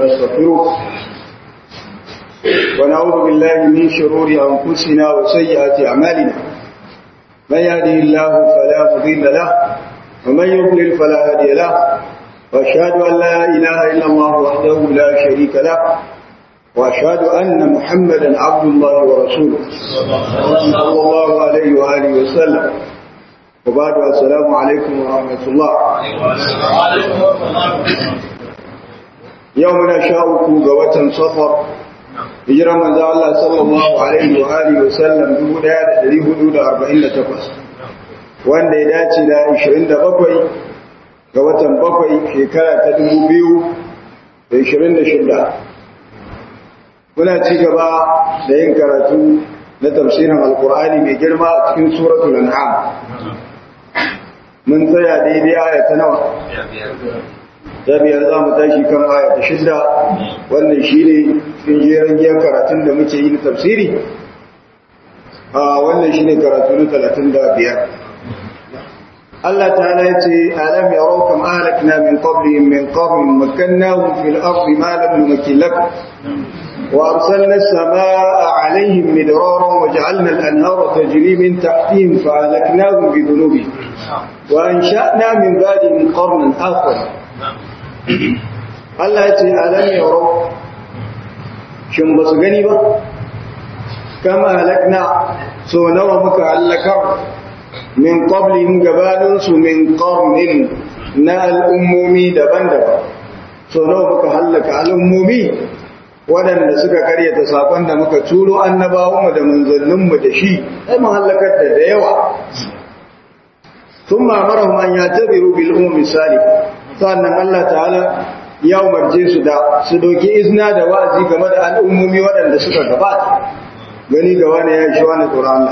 ونستغفره ونعوذ بالله من شرور أنفسنا وسيئات أعمالنا من يهده الله فلا مضل له ومن يضلل فلا هادي له وأشهد أن لا إله إلا الله وحده لا شريك له وأشهد أن محمدا عبد الله ورسوله صلى الله عليه وآله وسلم وبعد السلام عليكم ورحمة الله يومنا شاءكم قوة صفر hijira manzo Allah sallallahu alaihi wa alihi wa sallam 1448 wanda ya dace da 27 ga watan 7 shekara ta 2026 muna ci gaba da yin karatu na tafsirin alkur'ani mai girma a cikin suratul an'am mun tsaya daidai aya ta nawa ta biyar za mu tashi kan aya ta shidda wannan shi ne cikin jerin giyar karatun da muke yi na tafsiri a wannan shi ne karatu na talatin da biyar Allah ta ya ce alam ya rauka ma'alakna min qablihim min qabl makkannahum fil ardi ma lam numakkin lakum wa arsalna as-samaa'a 'alayhim midraran wa ja'alna al-anhara tajri min tahtihim fa ahlaknahum bi dhunubihim wa ansha'na min ba'dihim qarnan akhar Allah ya ce alam yaro shin ba su gani ba kama halakna so nawa muka halakar min qablihim gabanin su min qarnin na al'ummomi daban-daban so nawa muka halaka al'ummomi waɗanda suka karyata sakon da muka turo annabawanmu da manzanninmu da shi sai mun halakar da da yawa ثم أمرهم أن يعتبروا بالأمم السالفة sannan Allah ta'ala ya umarce su da su doki izina da wa'azi game da al'ummomi waɗanda suka gabata gani ga wani ya shi wani tsoron Allah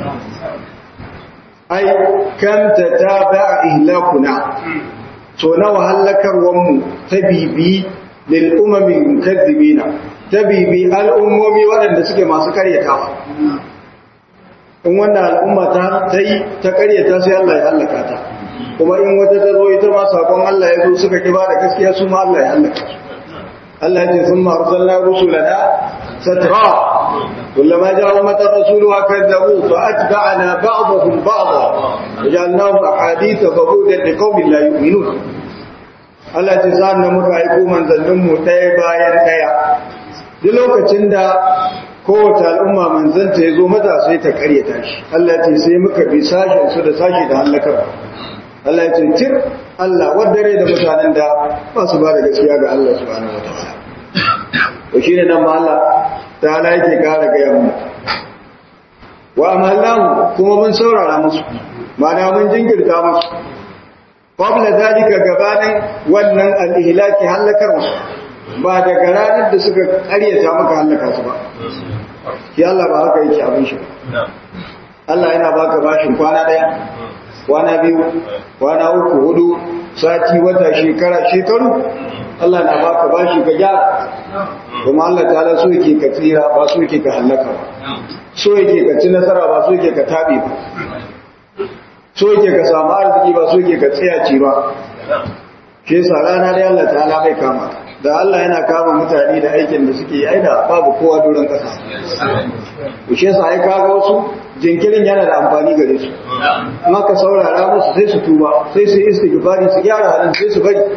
ai kanta ta ba ihlakuna so na wahallakarwanmu ta bibi lil umamin kadhibina ta bibi al'ummomi waɗanda suke masu karyatawa in wannan al'umma ta yi ta karyata sai Allah ya hallaka ta kuma in wata ta zo ita ma sakon Allah ya zo suka ki da gaskiya su ma Allah ya halaka su Allah ya ce sun ma arsalna rusulana satra kullama ja'a mata rasuluha kadzabu fa atba'na ba'dahum ba'dha wajalnahum ahaditha fabudan liqaumin la yu'minun Allah ya ce sa'an nan muka aiko manzannin mu ɗaya bayan ɗaya duk lokacin da kowace al'umma manzanta ya zo mata sai ta karyata shi Allah ya ce sai muka bi sashen su da sashi da halakar Allah ya ce tir Allah wadare da mutanen da ba su ba da gaskiya ga Allah subhanahu wataala to shine nan ma Allah ta'ala yake kara ga yamma wa amallahu kuma mun saurara musu ma'ana mun jinkirta musu qabla zalika gabanin wannan al-ihlaki halakar ba daga ranar da suka karyata maka halaka su ba shi Allah ba haka yake abin shi Allah yana baka bashin kwana daya kwana biyu kwana uku hudu sati wata shekara shekaru Allah na baka bashi ka gyara kuma Allah ta so yake ka tsira ba so yake ka halaka ba so yake ka ci nasara ba so yake ka tabe ba so yake ka samu arziki ba so yake ka tsayaci ba shi yasa rana da Allah ta'ala bai kama da Allah yana kama mutane da aikin da suke yi aida babu kowa doron kasa ku shi yasa ai kaga wasu jinkirin yana da amfani gare su amma ka saurara musu sai su tuba sai su istighfari su gyara halin sai su bari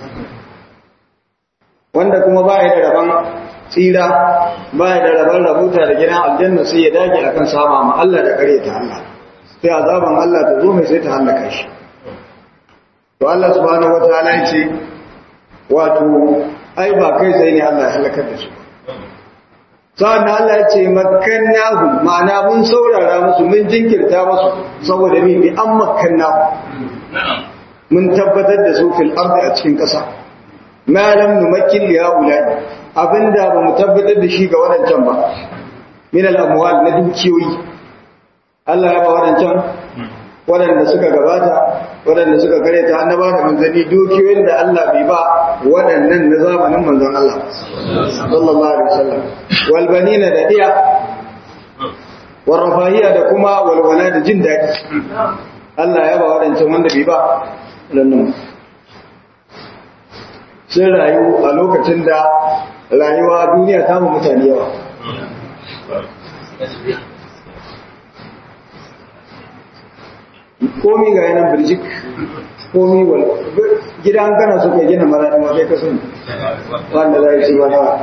wanda kuma baya da rabon tsira baya da rabon rabuta da gidan aljanna sai ya dage akan sama ma Allah da kare ta Allah sai azaban Allah ta zo mai sai ta halaka shi to Allah subhanahu wataala ya ce wato ai ba kai sai ne Allah ya halakar da su sa'an Allah ya ce makannahu ma'ana mun saurara musu mun jinkirta musu saboda mi bi an makannahu mun tabbatar da su fil ardi a cikin ƙasa ma lam numakkin li haula abinda ba mu tabbatar da shi ga wadancan ba min al amwal na dukiyoyi Allah ya ba wadancan waɗanda suka gabata waɗanda suka gare ta annaba da manzanni dukiyoyin da Allah bai ba waɗannan na zamanin manzon Allah sallallahu alaihi wasallam wal banina da iya wal rafahiya da kuma walwala da jin daɗi Allah ya ba waɗancan wanda bai ba waɗannan sun rayu a lokacin da rayuwa duniya ta mu mutane yawa komi ga yanar birjik komi wal gidan kana so ka gina maraɗin wa kai kasan wanda za a ci ba nawa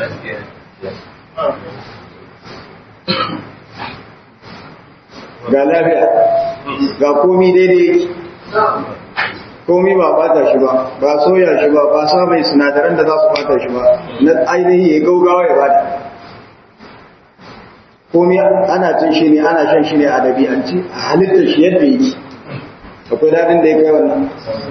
ga lafiya ga komi daidai komi ba bata shi ba ba soya shi ba ba sa mai sinadaran da za su bata shi ba na ainihi ya gaugawa ya bada komi ana cin shi ne ana shan shi ne a dabi'anci a halittar shi yadda yake akwai daɗin da ya kai wannan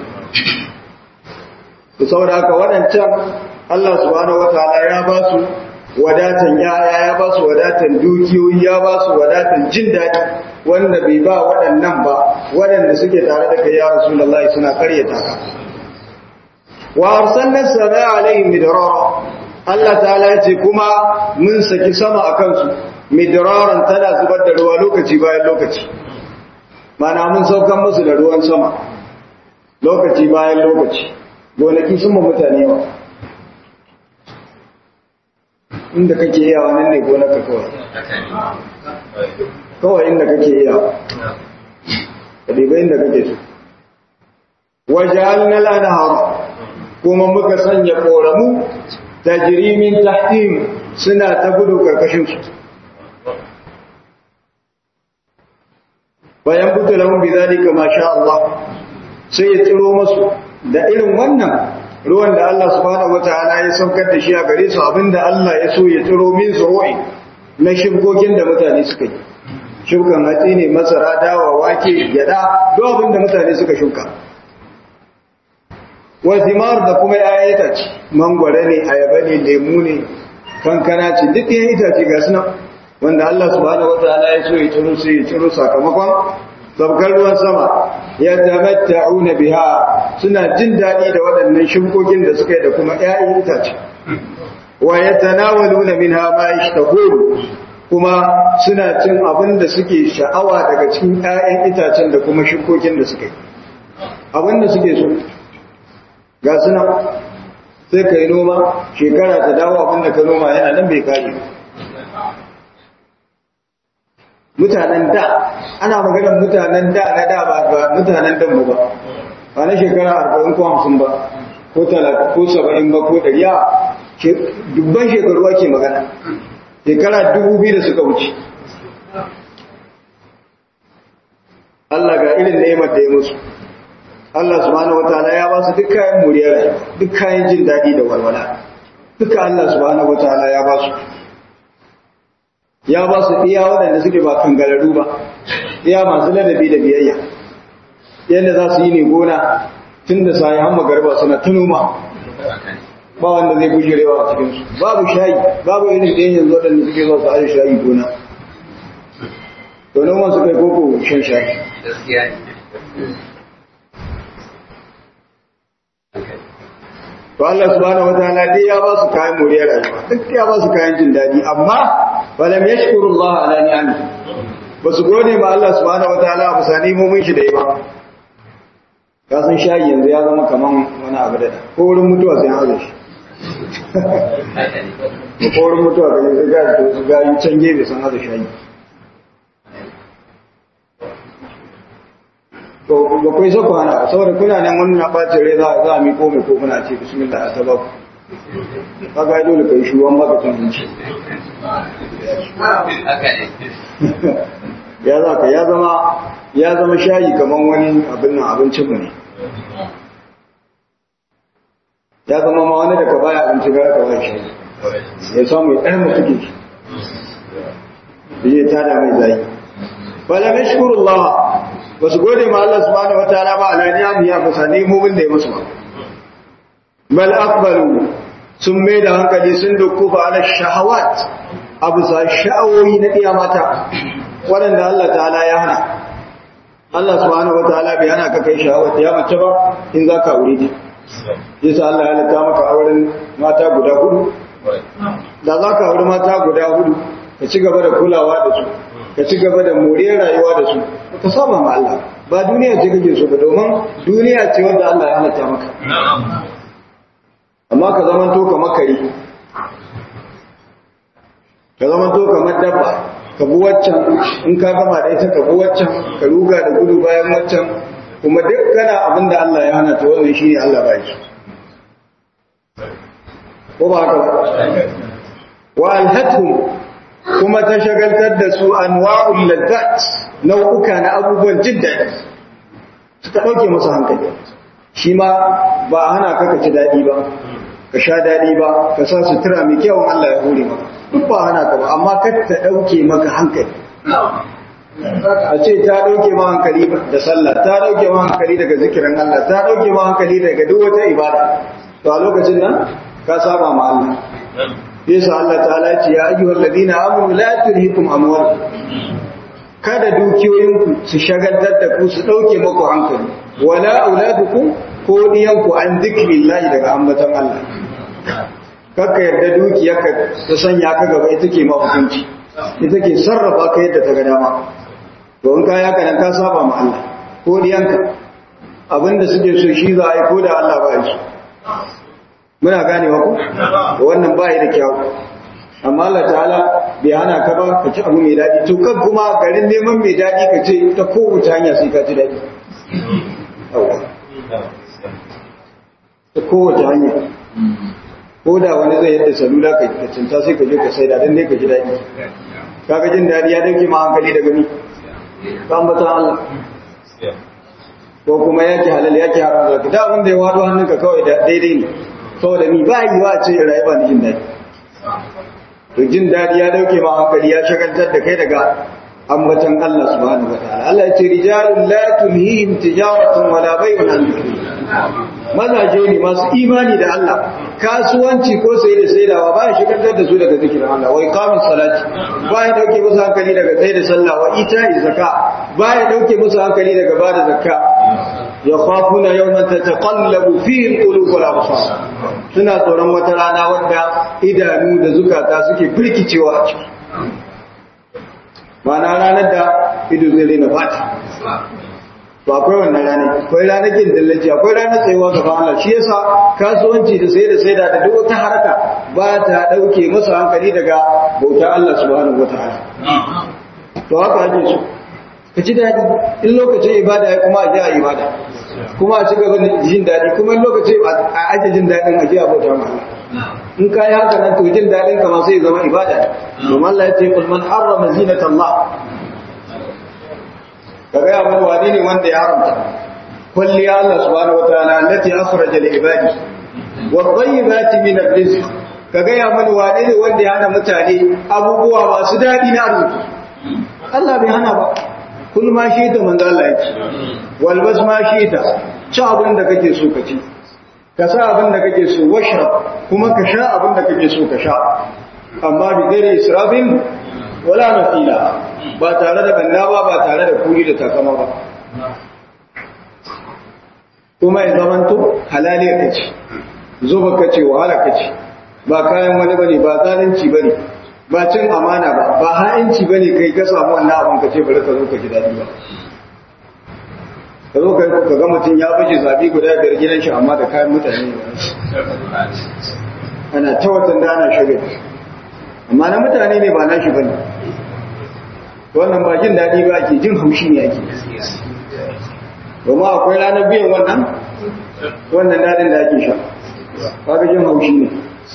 su saboda haka waɗancan Allah subhanahu wataala ya ba su wadatan yaya ya ba su wadatan dukiyoyi ya ba su wadatan jin daɗi wanda bai ba waɗannan ba waɗanda suke tare da kai ya rasulullahi suna karyata ka wa arsalna sama alaihim midrara Allah ta'ala ya ce kuma mun saki sama a kansu midraran tana zubar da ruwa lokaci bayan lokaci mana mun saukan musu da ruwan sama lokaci bayan lokaci gonaki sun ma mutane yawa inda kake yawa nan ne gonarka kawai kawai inda kake yawa ka ɗiba inda kake so wajen na lanahara kuma muka sanya ƙoramu ta jirimin tahtim suna ta gudu ƙarƙashinsu bayan buta lahun bi zalika ma sha Allah sai ya tsiro masu da irin wannan ruwan da Allah subhanahu wataala ya saukar da shi a gare su abinda Allah ya so ya tsiro min zuru'i na shirkokin da mutane suka yi shukan hatsi ne masara dawa wake gyada duk abinda mutane suka shuka wa thimar da kuma ƴaƴan itace mangwara ne ayaba ne lemu ne kankana ce duk ƴaƴan itace ga su nan wanda Allah subhanahu wataala ya so ya tsiro sai ya tsiro sakamakon sabkar ruwan sama ya tamatta'una biha suna jin daɗi da waɗannan shukokin da suka yi da kuma ƴaƴan itace wa yatanawaluna minha ma yashtahun kuma suna cin abin da suke sha'awa daga cikin ƴaƴan itacen da kuma shukokin da suka yi abin da suke so ga suna sai ka yi noma shekara ta dawo abin da ka noma yana nan bai kare mutanen da ana maganar mutanen da na da ba mutanen dan ba ba na shekara arba'in ko hamsin ba ko talatin ko saba'in ba ko ɗari a dubban shekaru ake magana shekara dubu biyu da suka wuce Allah ga irin neman da ya musu Allah subhanahu wataala ya ba su duk kayan muriyar rayuwa duk kayan jin daɗi da walwala duka Allah subhanahu wataala ya ba su ya ba su iya waɗanda suke ba kangararru ba iya masu ladabi da biyayya yadda za su yi ne gona tun da sayi hamma garba suna ta noma ba wanda zai bujirewa a cikinsu babu shayi babu irin ɗayan yanzu waɗanda suke zuwa su aje shayi gona to noman su kai koko shan shayi to Allah subhanahu wataala dai ya ba su kayan moriyar rayuwa duk ya ba su kayan jin daɗi amma falam yashkurullah ala ni'amihi ba su gode ma Allah subhanahu wataala ba sa nimomin shi da yi ba ka san shayi yanzu ya zama kaman wani abu da ko wurin mutuwa sai hazo shi ko wurin mutuwa ka sai ga to su ga yi can gefe sun hazo shayi to ba kai sako hana saboda kuna nan wani na bacin rai za a mi ko mai ko kuna ce bismillah a sababu kaga dole kai shi wani maka cin zuci ya za ka ya zama ya zama shayi kamar wani abin nan abincin mu ne ya zama ma wani daga baya abinci gara ka bai shayi ya samu ya ɗan mutu ke shi ya tada mai zai wala mashkurullah ba su gode ma Allah subhanahu wataala ba ala ni'am ya fasa nemomin da ya musu ba bal aqbalu sun mai da hankali sun dukkufa ala shahawat abu sa sha'awoyi na ɗiya mata waɗanda Allah ta'ala ya hana Allah subhanahu wa ta'ala bai hana ka kai sha'awar ya mace ba in za ka aure ta yasa Allah ya halatta maka auren mata guda hudu da za ka aure mata guda hudu ka ci gaba da kulawa da su ka ci gaba da moriyar rayuwa da su ka saba ma Allah ba duniya ce kake so ba domin duniya ce wanda Allah ya halatta maka amma ka zaman to kamar kare ka zaman to kamar dabba ka bi waccan in ka gama da ita ka bi waccan ka ruga da gudu bayan waccan kuma duk kana abin da Allah ya hana ta wannan shine Allah ba shi ko ba haka ba wa alhatuhum kuma ta shagaltar da su anwa'ul laddat nau'uka na abubuwan jin daɗi suka ɗauke musu hankali shi ma ba a hana ka ka ci daɗi ba ka sha daɗi ba ka sa sutura mai kyawun Allah ya hore maka duk ba hana ka ba amma ka ta ɗauke maka hankali a ce ta ɗauke ma hankali da sallah ta ɗauke ma hankali daga zikirin Allah ta ɗauke ma hankali daga duk wata ibada to a lokacin nan ka saba ma Allah yasa Allah ta'ala ce ya ayyuhal ladina amanu la tulhikum amwal kada dukiyoyinku su shagaltar da ku su dauke muku hankali wala auladukum ko diyanku an zikrillahi daga ambatan Allah kakka yarda dukiyarka ta sanya ka gaba ita ke mafukunci ita ke sarrafa ka yadda ta ga dama to in kaya ka nan ka saba ma Allah ko diyanka abinda suke so shi za a yi ko da Allah ba shi muna ganewa ku wannan ba da kyau amma Allah ta'ala bai hana ka ba ka ci abu mai daɗi to kan kuma garin neman mai daɗi ka ce ta kowace hanya sai ka ci daɗi ta kowace hanya ko da wani zai yadda salula ka cinta sai ka je ka sai da don ne ka ji daɗi kaga jin daɗi ya dauke ma hankali daga ni ka ambata Allah ko kuma yake halal yake haram zaka da abin da ya wado hannunka kawai da daidai ne saboda ni ba yi wa ce rayuwa ni jin daɗi to jin daɗi ya dauke ma hankali ya shagaltar da kai daga ambatan Allah subhanahu wataala Allah ya ce rijalun la tulhihim tijaratun wala bay'un an mazaje ne masu imani da Allah kasuwanci ko sai da saidawa ba ya shagaltar da su daga zikirin Allah wai qamis salati ba ya dauke musu hankali daga sai da sallah wa ita'i zakka ba ya dauke musu hankali daga bada zakka yakhafuna yawman tataqallabu fihi alqulub wal absar suna tsoron wata rana wadda idanu da zukata suke firkicewa a ciki ma'ana ranar da ido zai rena fata to akwai wannan ranar akwai ranar kin dallaci akwai ranar tsayuwa gaban Allah shi yasa kasuwanci da sai da sai da duk wata haraka ba ta dauke masa hankali daga bauta Allah subhanahu wataala to haka ake so ka ci daɗi in lokacin ibada ya kuma a ji a ibada kuma a ci gaba da jin daɗi kuma in lokacin a aje jin daɗin a ji a bauta ma in ka yi haka nan to jin daɗin ka ma sai ya zama ibada domin Allah ya ce kul man harrama zinata Allah ka ga ya wani ne wanda ya haramta kulli Allah subhanahu wataala allati akhraja li ibadi wa tayyibati min ar-rizq ka ga ya mani wane ne wanda ya hana mutane abubuwa masu daɗi na arziki Allah bai hana ba kul ma shi ta manzo Allah yake walbas ma shi ta ci abin da kake so ka ci ka sa abin da kake so washa kuma ka sha abin da kake so ka sha amma bi gare israfin wala nafila ba tare da banda ba ba tare da kuri da takama ba kuma ya zamanto halaliya ka ci zuba ka ce wahala ka ci ba kayan wani bane ba zalunci bane ba cin amana ba ba ha'inci ba ne kai ka samu wannan abin ka ce bari ka zo ka ji daɗi ba ka zo ka ga mutum ya baje zabi guda biyar gidan shi amma da kayan mutane ana ta watan da ana shirya amma na mutane ne ba nashi ba ne wannan ba jin daɗi ba ake jin haushi ne ake domin akwai ranar biyan wannan wannan daɗin da ake sha kaga jin haushi ne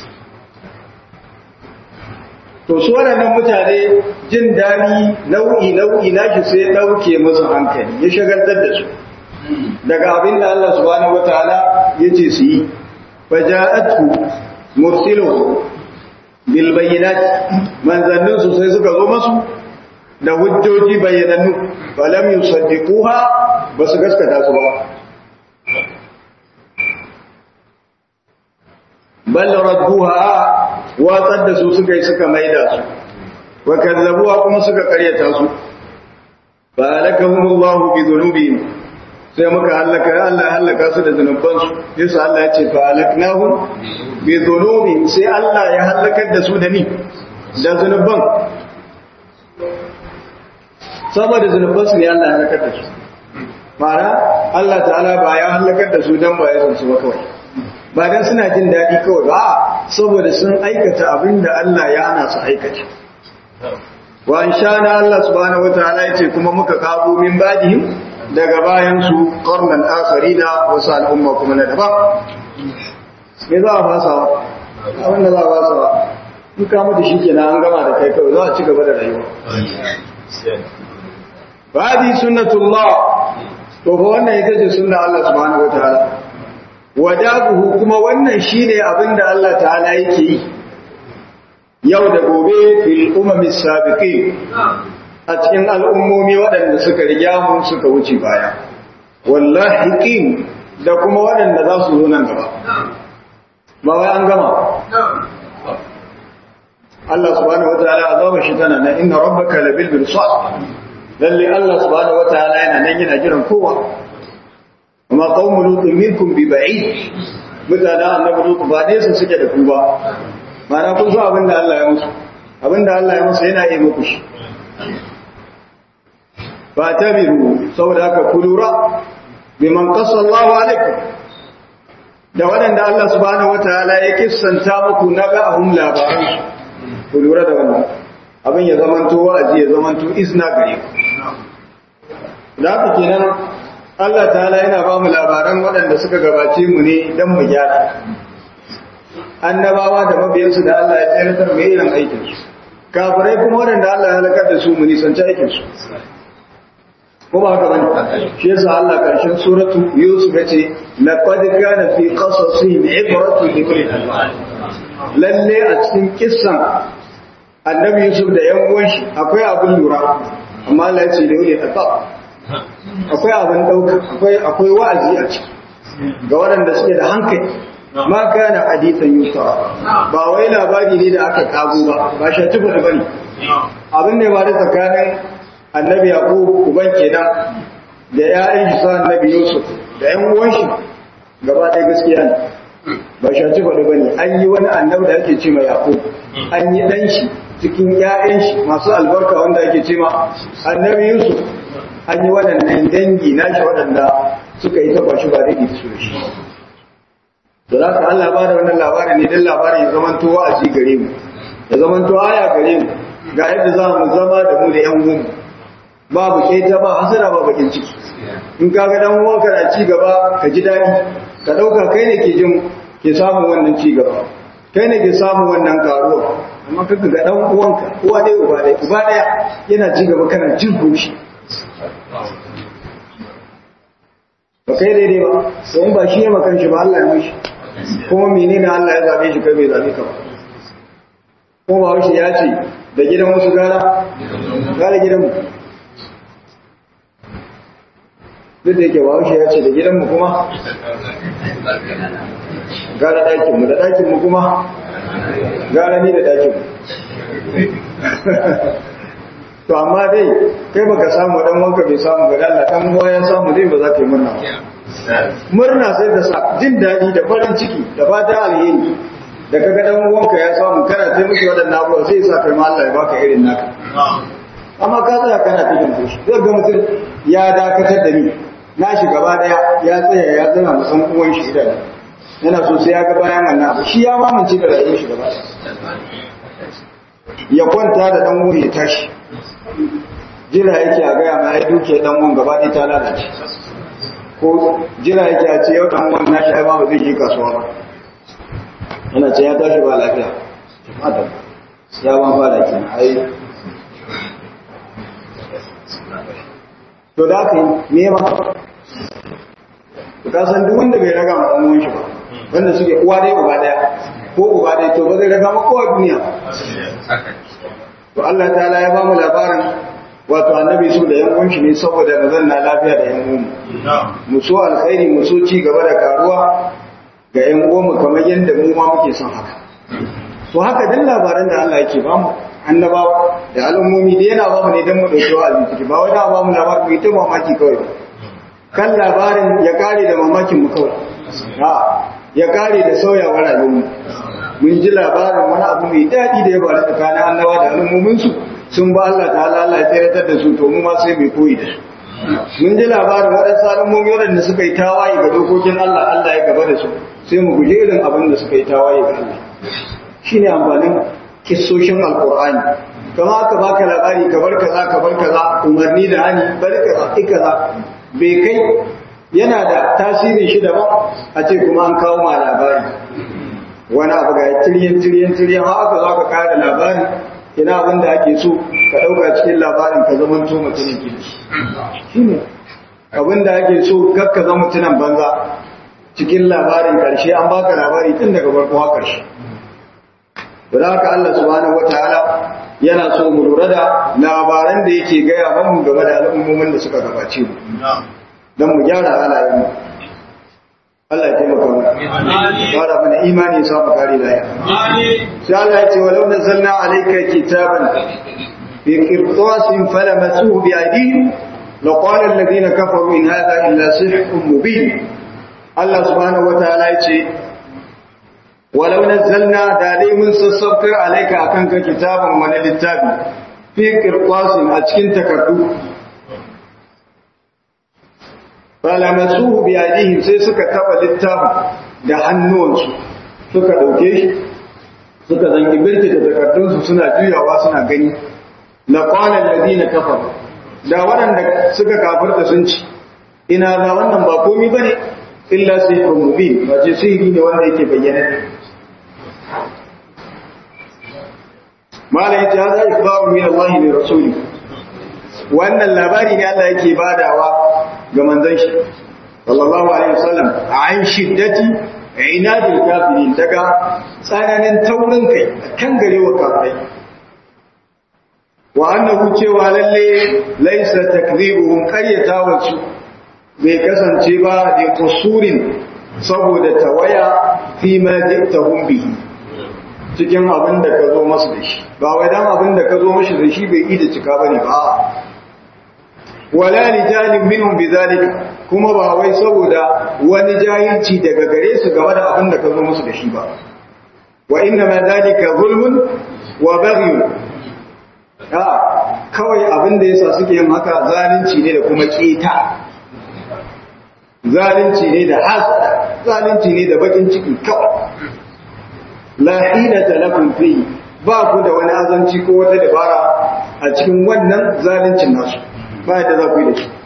to su waɗannan mutane jin daɗi nau'i nau'i nashi sai ya ɗauke musu hankali ya shagaltar da su daga abin da Allah subhanahu wataala ya ce su yi faja'atu mursilu bil bayyinat manzannin su sai suka zo masu da hujjoji bayyanannu falam yusaddiquha ba su gaskata su ba bal radduha watsar da su suka yi suka maida su wa kazzabuwa kuma suka karyata su fa halakahumullahu bi dhunubihim sai muka halaka Allah halaka su da zunuban su yasa Allah ya ce fa halaknahum bi dhunubihim sai Allah ya halakar da su da ni da zunuban saboda zunuban su ne Allah ya halakar da su ma'ana Allah ta'ala ba ya halakar da su dan ba ya san su ba kawai ba dan suna jin daɗi kawai ba saboda sun aikata abin da Allah ya hana su aikata wa in sha na Allah subhanahu wataala yace kuma muka kabo min badihim daga bayan su qarnan akharina wasu al'umma kuma na daban me za a fasa abin da za a fasa in ka mutu shi kenan an gama da kai kawai za a ci gaba da rayuwa Fadi sunnatullah to fa wannan ita ce sunna Allah subhanahu wataala wadabuhu kuma wannan shine abinda Allah ta'ala yake yi yau da gobe fil umami sabiqin a cikin al'ummomi waɗanda suka riga mu suka wuce baya wallahi qin da kuma waɗanda za su zo nan gaba ba wai an gama Allah subhanahu wataala azaba shi tana nan inna rabbaka labil mirsad lalle Allah subhanahu wataala yana nan yana jiran kowa amma qaumu lutu minkum bi ba'id mutanen annabi lutu ba ne su suke da ku ba mana kun so abinda Allah ya musu abinda Allah ya musu yana yi muku shi ba tabiru saboda haka ku lura biman qassa Allahu alaikum da waɗanda Allah subhanahu wataala ya kissanta muku na ba'ahum labaran ku lura da wannan abin ya zamanto wa'azi ya zamanto izna gare ku da haka kenan Allah ta'ala yana ba mu labaran waɗanda suka gabace mu ne don mu gyara annabawa da mabiyansu da Allah ya tsayar mai irin aikinsu kafirai kuma waɗanda Allah ya halakar da su mu nisanci aikinsu ko ba haka bane shi yasa Allah karshen suratu Yusuf yace laqad kana fi qasasihim ibratun li ulil albab lalle a cikin kissan annabi Yusuf da yan uwan shi akwai abin lura amma Allah ya ce da ulil albab akwai abin dauka akwai akwai wa'azi a ciki ga waɗanda suke da hankali ma kana hadithan yusa ba wai labari ne da aka kago ba ba shi tuba da bane abin ne ba da tsakanin annabi yaqub uban kenan da ƴaƴan shi sa annabi yusuf da ƴan uwan shi gaba ɗaya gaskiya ne ba shi tuba da bane an yi wani annabi da ake ce ma yaqub an yi dan shi cikin ƴaƴan shi masu albarka wanda ake ce ma annabi yusuf an yi waɗannan dangi nashi waɗanda suka yi taba shi ba daidai da su da shi da za ka Allah ba da wannan labarin ne don labarin ya zamanto wa'azi gare mu ya zamanto aya gare mu ga yadda za mu zama da mu da yan uwan babu keta ba hasara ba bakin ciki in ka ga dan uwanka na ci gaba ka ji daɗi ka ɗauka kai ne ke jin ke samun wannan ci gaba kai ne ke samun wannan karuwa amma kaka ga dan uwanka uwa ɗaya uba ɗaya uba ɗaya yana ci gaba kana jin haushi ba kai daidai ba sai ba shi ya makan shi ba Allah ya mashi kuma menene Allah ya zabe shi kai bai zabe ka ba kuma ba shi ya ce da gidan wasu gara gara gidan mu duk da yake ba shi ya ce da gidan mu kuma gara ɗakin mu da ɗakin mu kuma gara ni da ɗakin mu to amma dai kai baka samu dan wanka bai samu ga Allah dan uwa ya samu dai ba za ka yi murna murna sai da sa jin dadi da farin ciki da fata alheri da kaga dan uwanka ya samu kana sai miki wadannan abubuwa sai sa kai ma Allah ya baka irin naka amma ka tsaya kana cikin fushi zai ga mutum ya dakatar da ni na shi gaba daya ya tsaya ya zama musan uwan shi idan yana so sai ya ga bayan wannan abu shi ya mamance da rayuwar shi gaba ya kwanta da dan uwan ya tashi jira yake a gaya ma ya duke dan uwan gaba ɗaya ta lalace ko jira yake a ce yau dan uwan nashi ai ba zai je kasuwa ba yana ce ya tashi ba lafiya adam ya ban fara ki ai to da ka yi me ma ka san duk wanda bai raga ma dan uwan shi ba wanda suke uwa ɗaya uba ɗaya ko uba ɗaya to ba zai raga ma kowa duniya to Allah ta'ala ya ba mu labarin wato annabi su da yan shi ne saboda mu zanna lafiya da yan uwanmu mu so alkhairi mu so ci gaba da karuwa ga yan uwanmu kamar yadda mu ma muke son haka to haka dan labaran da Allah yake ba mu annabawa da al'ummomi da yana ba mu ne dan mu dauki wa'azi ciki ba wai da ba mu labarin mu ta mamaki kawai ba kan labarin ya kare da mamakin mu kawai ya kare da sauyawar rayuwar mu mun ji labarin wani abu mai daɗi da ya faru tsakanin annabawa da al'ummominsu sun ba Allah ta Allah ya tseratar da su to mu ma sai mai koyi da su mun ji labarin waɗansu al'ummomi waɗanda suka yi tawaye ga dokokin Allah Allah ya gaba da su sai mu guje irin abin da suka yi tawaye ga Allah shine amfanin kissoshin alqur'ani kama aka baka labari ka bar kaza ka bar kaza umarni da hani bar kaza kaza bai kai yana da tasirin shi daban a ce kuma an kawo ma labari wani abu ga tiryan tiryan tiryan har aka zo aka kare labari ina abin da ake so ka ɗauka cikin labarin ka zama to mutumin kirki shine abin da ake so kar ka zama mutumin banza cikin labarin karshe an baka labari tun daga farko har karshe da haka Allah subhanahu wataala yana so mu lura da labaran da yake gaya mu game da al'ummomin da suka gabace mu don mu gyara halayen mu Allah ya taimaka mu fara mana imani ya samu kare da ya sai Allah ya ce walau nazzalna alayka kitaban fi qirtasin falamasuhu bi aydihim laqala alladhina kafaru in hadha illa sihrun mubin Allah subhanahu wataala ya ce walau nazzalna da dai mun sassaukar alayka akan ka kitaban wani littafi fi qirtasin a cikin takardu falamasuhu bi aydihim sai suka taba littafin da hannuwansu suka dauke shi suka zangi birki da takardunsu suna juyawa suna gani la qala alladhina kafaru da waɗanda suka kafirta sun ci ina ga wannan ba komai bane illa sihrun mubin ba ce sihiri ne wanda yake bayyana mala yace hada ikbaru min Allah li rasuli wannan labari ne Allah yake badawa ga manzon shi sallallahu alaihi wasallam an shiddati inadil kafirin daga tsananin taurin kai kan garewa kafirai wa annahu cewa lalle laysa takdhibuhum qaryatawun su bai kasance ba da kusurin saboda tawaya fi ma jiktahum bihi cikin abin da ka zo masu da shi ba wai dan abin da ka zo mashi da shi bai yi da cika bane ba wala lijalin minhum bidhalika kuma ba wai saboda wani jahilci daga gare su game da abin da ka zo musu da shi ba wa inna ma dhalika zulmun wa baghy ha kawai abin da yasa suke yin haka zalunci ne da kuma keta zalunci ne da hasada zalunci ne da bakin ciki kawai la hilata lakum fi ba ku da wani azanci ko wata dabara a cikin wannan zaluncin nasu ba yadda za ku yi da shi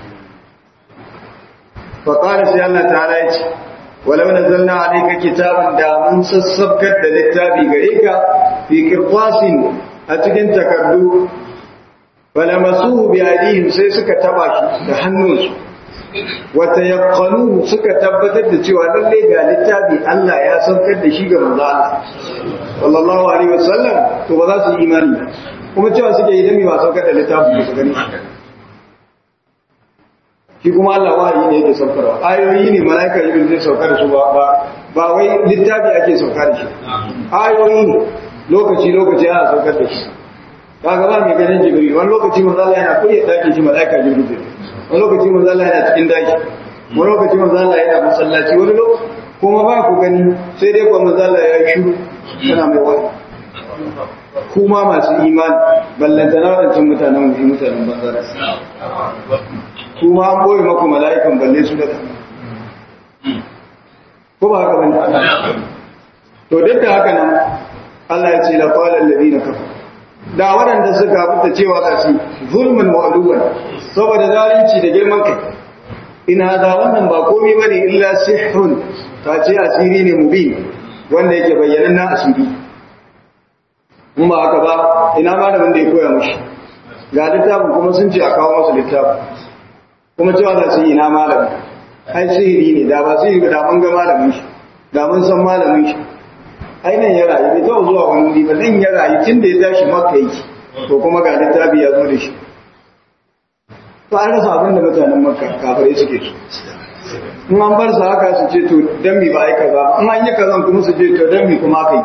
faƙari sai Allah ta ya ce walau na zanna a ɗaika kitabin da mun sassabkar da littafi gare ka fi kirkwasin a cikin takardu wala masu biyadihim sai suka taba shi da hannunsu wata yakkanu suka tabbatar da cewa lallai ga littafi Allah ya saukar da shi ga manzo Allah sallallahu alaihi wasallam to ba za su yi imani kuma cewa suke yi dami ba saukar da littafi su gani shi kuma Allah wahayi ne yake saukarwa ayoyi ne malaika jibril zai saukar da su ba ba ba wai littafi ake saukar da shi ayoyi ne lokaci lokaci ana saukar da shi kaga ba mai ganin jibril wani lokaci manzo Allah yana kuriya dakin shi malaika jibril wani lokaci manzo Allah yana cikin daki wani lokaci manzo Allah yana masallaci wani lokaci kuma ba ku gani sai dai kuma manzo Allah ya yi shiru yana mai wani kuma masu imani ballantana wadancan mutanen mu mutanen banzara kuma an boye maku mala'ikan balle su da ko ba haka bane to duk da haka nan Allah ya ce la qala alladhina kafaru da waɗanda suka fita cewa za su zulmin wa'aduwan saboda zalunci da girman kai ina da wannan ba komai bane illa sihrun ta ce asiri ne mubin wanda yake bayyana na asiri in ba haka ba ina malamin da ya koya mushi ga littafin kuma sun ce a kawo masa littafin kuma cewa za su yi ina malamin ai sihiri ne da ba sihiri da mun ga malamin shi da mun san malamin shi ai nan ya rayu bai taɓa zuwa wani wuri ba nan ya rayu tun da ya tashi maka yake to kuma ga littafi ya zo da shi to an rasa abin da mutanen makka kafirai suke so in an bar su haka su ce to dan mi ba ai kaza in an yi kazan kuma su ce to dan mi kuma aka yi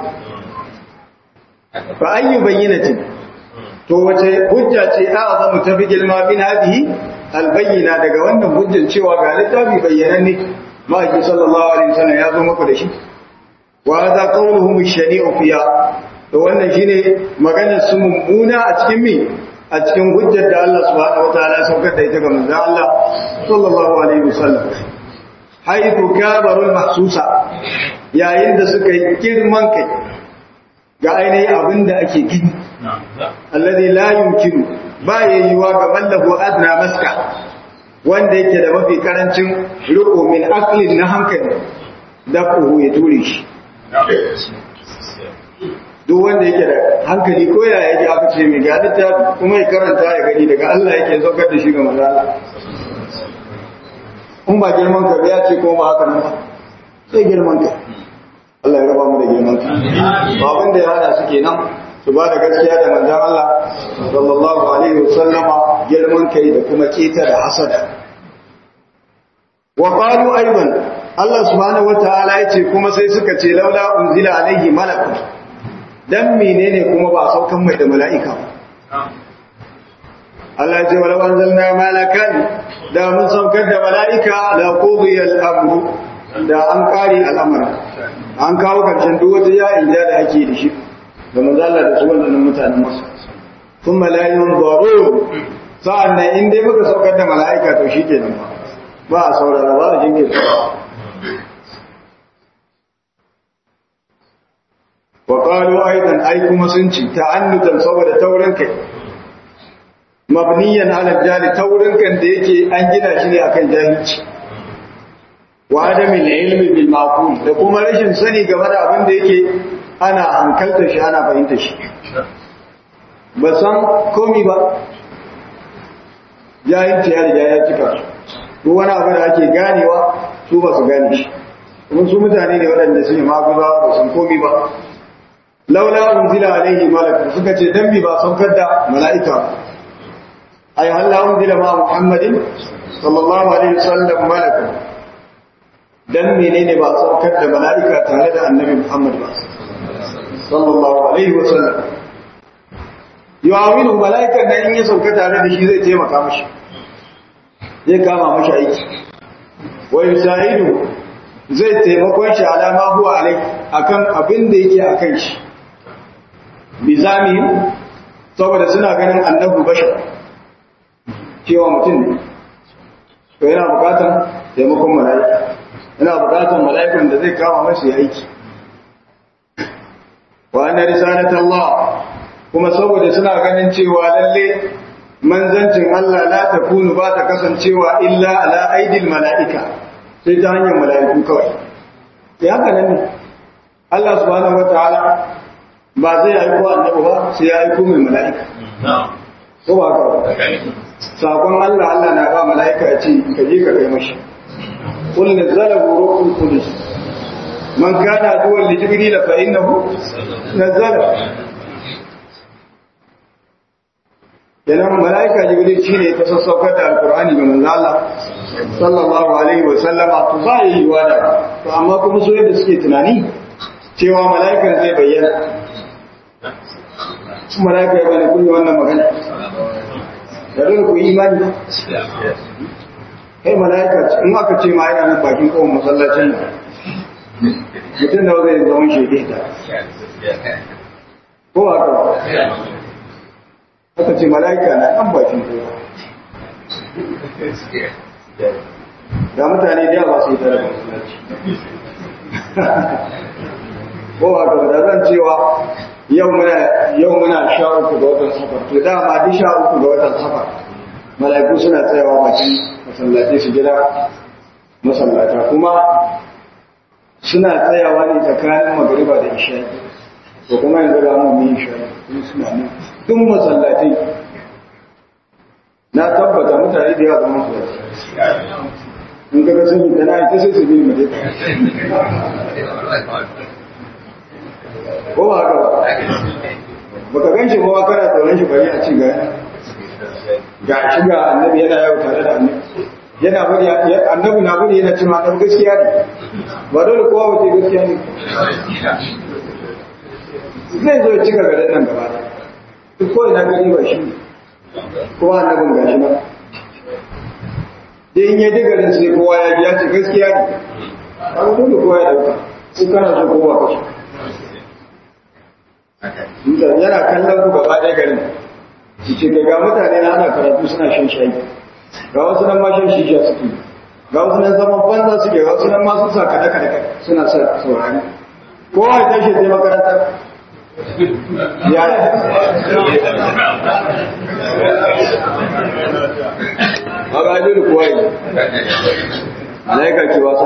fa ayyu bayyinatin to wace hujja ce a azamu ta fi girma bin hadihi albayyina daga wannan hujjan cewa ga littafi bayyananne ma'aiki sallallahu alaihi wasallam ya zo muku da shi wa hadha qawluhum ash-shani'u fiha to wannan shine maganar su mummuna a cikin mi a cikin hujjar da Allah subhanahu wataala ya saukar da ita ga manzon Allah sallallahu alaihi wasallam haythu kabarul mahsusa yayin da suka yi girman kai ga ainihin abin da ake gini alladhi la yumkinu ba yayyuwa ga mallahu adna maska wanda yake da mafi karancin riko min aqlin na hankali da kuhu ya ture shi duk wanda yake da hankali ko ya yake aka ce mai ga littafi kuma ya karanta ya gani daga Allah yake saukar da shi ga manzo Allah in ba girman ka ya ce ko ba haka nan ba sai girman ka Allah ya raba mu da girman ka ba abin da ya hada su kenan su ba da gaskiya da manzon Allah sallallahu alaihi wasallama girman kai da kuma keta da hasada wa qalu aidan Allah subhanahu wataala yace kuma sai suka ce laula unzila alaihi malakun dan menene kuma ba saukan mai da mala'ika ba Allah ya ce wala anzalna malakan da mun saukar da mala'ika la qudiya al-amru da an kare al'amara an kawo karshen duk wata ya inja da ake da shi da manzala da su wannan mutanen masu kuma la yunzaru sa'annan in dai muka saukar da mala'ika to shikenan ba ba a saurara ba a jinge wa qalu aidan ai kuma sun ci ta'annutan saboda taurin kai mabniyan ala jali taurin kan da yake an gina shi ne akan jahilci wa adamin ilmi bil maqul da kuma rashin sani game da abin da yake ana hankalta shi ana fahimta shi ba san komi ba jahilci ya riga ya cika su ko wani abu da ake ganewa su ba su gane shi kuma su mutane ne waɗanda su ne maguza ba sun komi ba laula unzila alaihi malak suka ce dan bi ba saukar da mala'ika ay halla unzila ma muhammadin sallallahu alaihi wasallam malak dan menene ba saukar da mala'ika tare da annabi muhammad ba sallallahu alaihi wasallam yawinu mala'ikan nan in ya sauka tare da shi zai taimaka mashi zai kama mashi aiki wa yusaidu zai taimakon shi alama huwa alai akan abin da yake akan shi bizamihim saboda suna ganin annabu bashar cewa mutum ne to yana bukatan taimakon mala'ika yana bukatan mala'ikan da zai kama mashi aiki wa anna risalat Allah kuma saboda suna ganin cewa lalle manzancin Allah la takunu ba ta kasancewa illa ala aidil mala'ika sai ta hanyar mala'iku kawai sai haka nan ne Allah subhanahu wataala ba zai aiko annabi ba sai ya aiko mai mala'ika ko ba ka sakon Allah Allah na ba mala'ika ya ce ka je ka kai mashi qul nazzalahu ruhul qudus man kana duwan li jibril fa innahu nazzala Yanan mala'ika Jibril shi ne ta sassaukar da Al'ur'ani ga manzo Allah, sallallahu Alaihi wasallama, to ba yi yiwa da, to amma kuma so yadda suke tunani cewa mala'ikan zai bayyana. Su mala'ika ya bane kun yi wannan magana. Da dole ku yi imani ba. Kai mala'ika in aka ce ma yana nan bakin kawon masallacin nan. Mutum da zai zama shege ta. Ko ba ka aka ce mala'ika na ɗan bakin kowa da mutane da yawa su yi tare da musulunci ko a gaba da zan cewa yau muna yau muna sha uku ga watan safar to dama duk sha uku ga watan safar mala'iku suna tsayawa bakin masallaci su gida masallata kuma suna tsayawa ne tsakanin magariba da isha'i to kuma yanzu ga mu yi isha'i suna nan duk masallatai na tabbata mutane da yawa zama su in ka ga sun yi tana ita sai su bi mu ko ba haka ba baka gan shi ba kana tsoron shi bari a ci ga ga shi ga annabi yana yau tare da annabi yana bari annabi na bari yana cewa dan gaskiya ne ba dole kowa wace gaskiya ne zai zo ya cika garin nan gaba ɗaya duk ko ina gani ba shi kowa annabin gashi ba dai in ya ji garin sai kowa ya ji ya ce gaskiya ne an dole kowa ya dauka in kana so kowa ka so yana kallon ku gaba ɗaya garin ce ga mutane na ana karatu suna shan shayi ga wasu nan ma shan shisha suke ga wasu nan zaman banza suke ga wasu nan ma sun sa kada kada suna sa saurari kowa ya tashi sai makarantar ya ba ga jini kuwa yi alaika ke wasa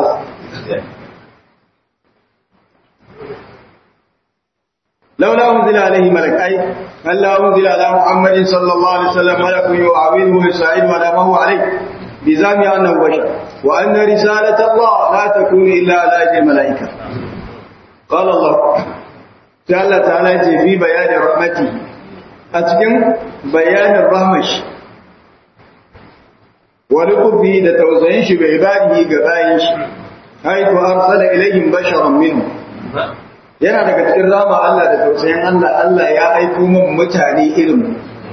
لولا أنزل عليه ملك أي ألا أنزل على محمد صلى الله عليه وسلم ملك يعاونه ويساعد ونامه عليه بزعم أنه بشر وأن رسالة الله لا تكون إلا على أجل الملائكة قال الله تعالى تعالى في بيان رحمته أتكن بيان الرحمش ولطفه لتوزينش بعباده قبائش حيث أرسل إليهم بشرا منهم yana daga cikin rama Allah da tausayin Allah Allah ya aiko min mutane irin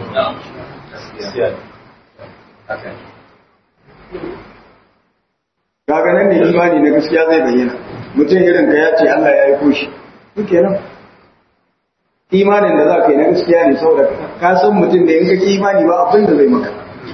kaga nan ne imani na gaskiya zai bayyana mutum irin ka ya ce Allah ya aiko shi duke nan imanin da za ka yi na gaskiya ne saboda ka san mutum da in ka ki imani ba abin da zai maka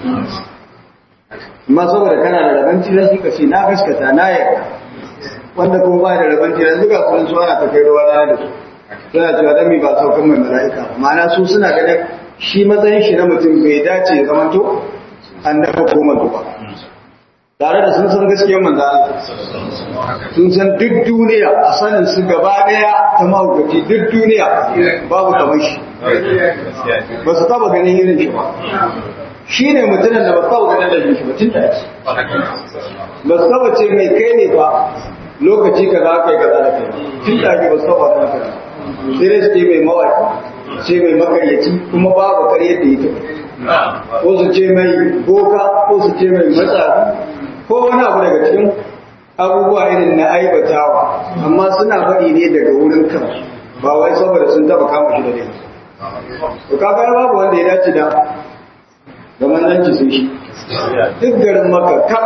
amma saboda kana da rabanci zai ka ce na gaskata na yarda wanda kuma ba da rabon jiran duka sun su ana ta kai ruwa rana da su suna cewa dan mi ba saukan mai mala'ika ma'ana su suna ganin shi matsayin shi na mutum bai dace ya zama to annabi ko manzo ba tare da sun san gaskiyar manzo Allah sun san duk duniya a sanin su gaba daya ta mahaukaci duk duniya babu kamar shi ba su taba ganin irin shi ba shi ne mutumin da ba su taba ganin da shi ba tun da ba su taba ce mai kai ne ba lokaci ka za ka yi gaza da kai tun da ake ba su taba da kai sai dai su ce mai mawaki ce mai makaryaci kuma babu karyar da ita ko su ce mai boka ko su ce mai matsafi ko wani abu daga cikin abubuwa irin na aibatawa amma suna faɗi ne daga wurin kan ba wai saboda sun taba kama shi da ne to kaga babu wanda ya dace da ga manzanci sun shi duk garin maka ka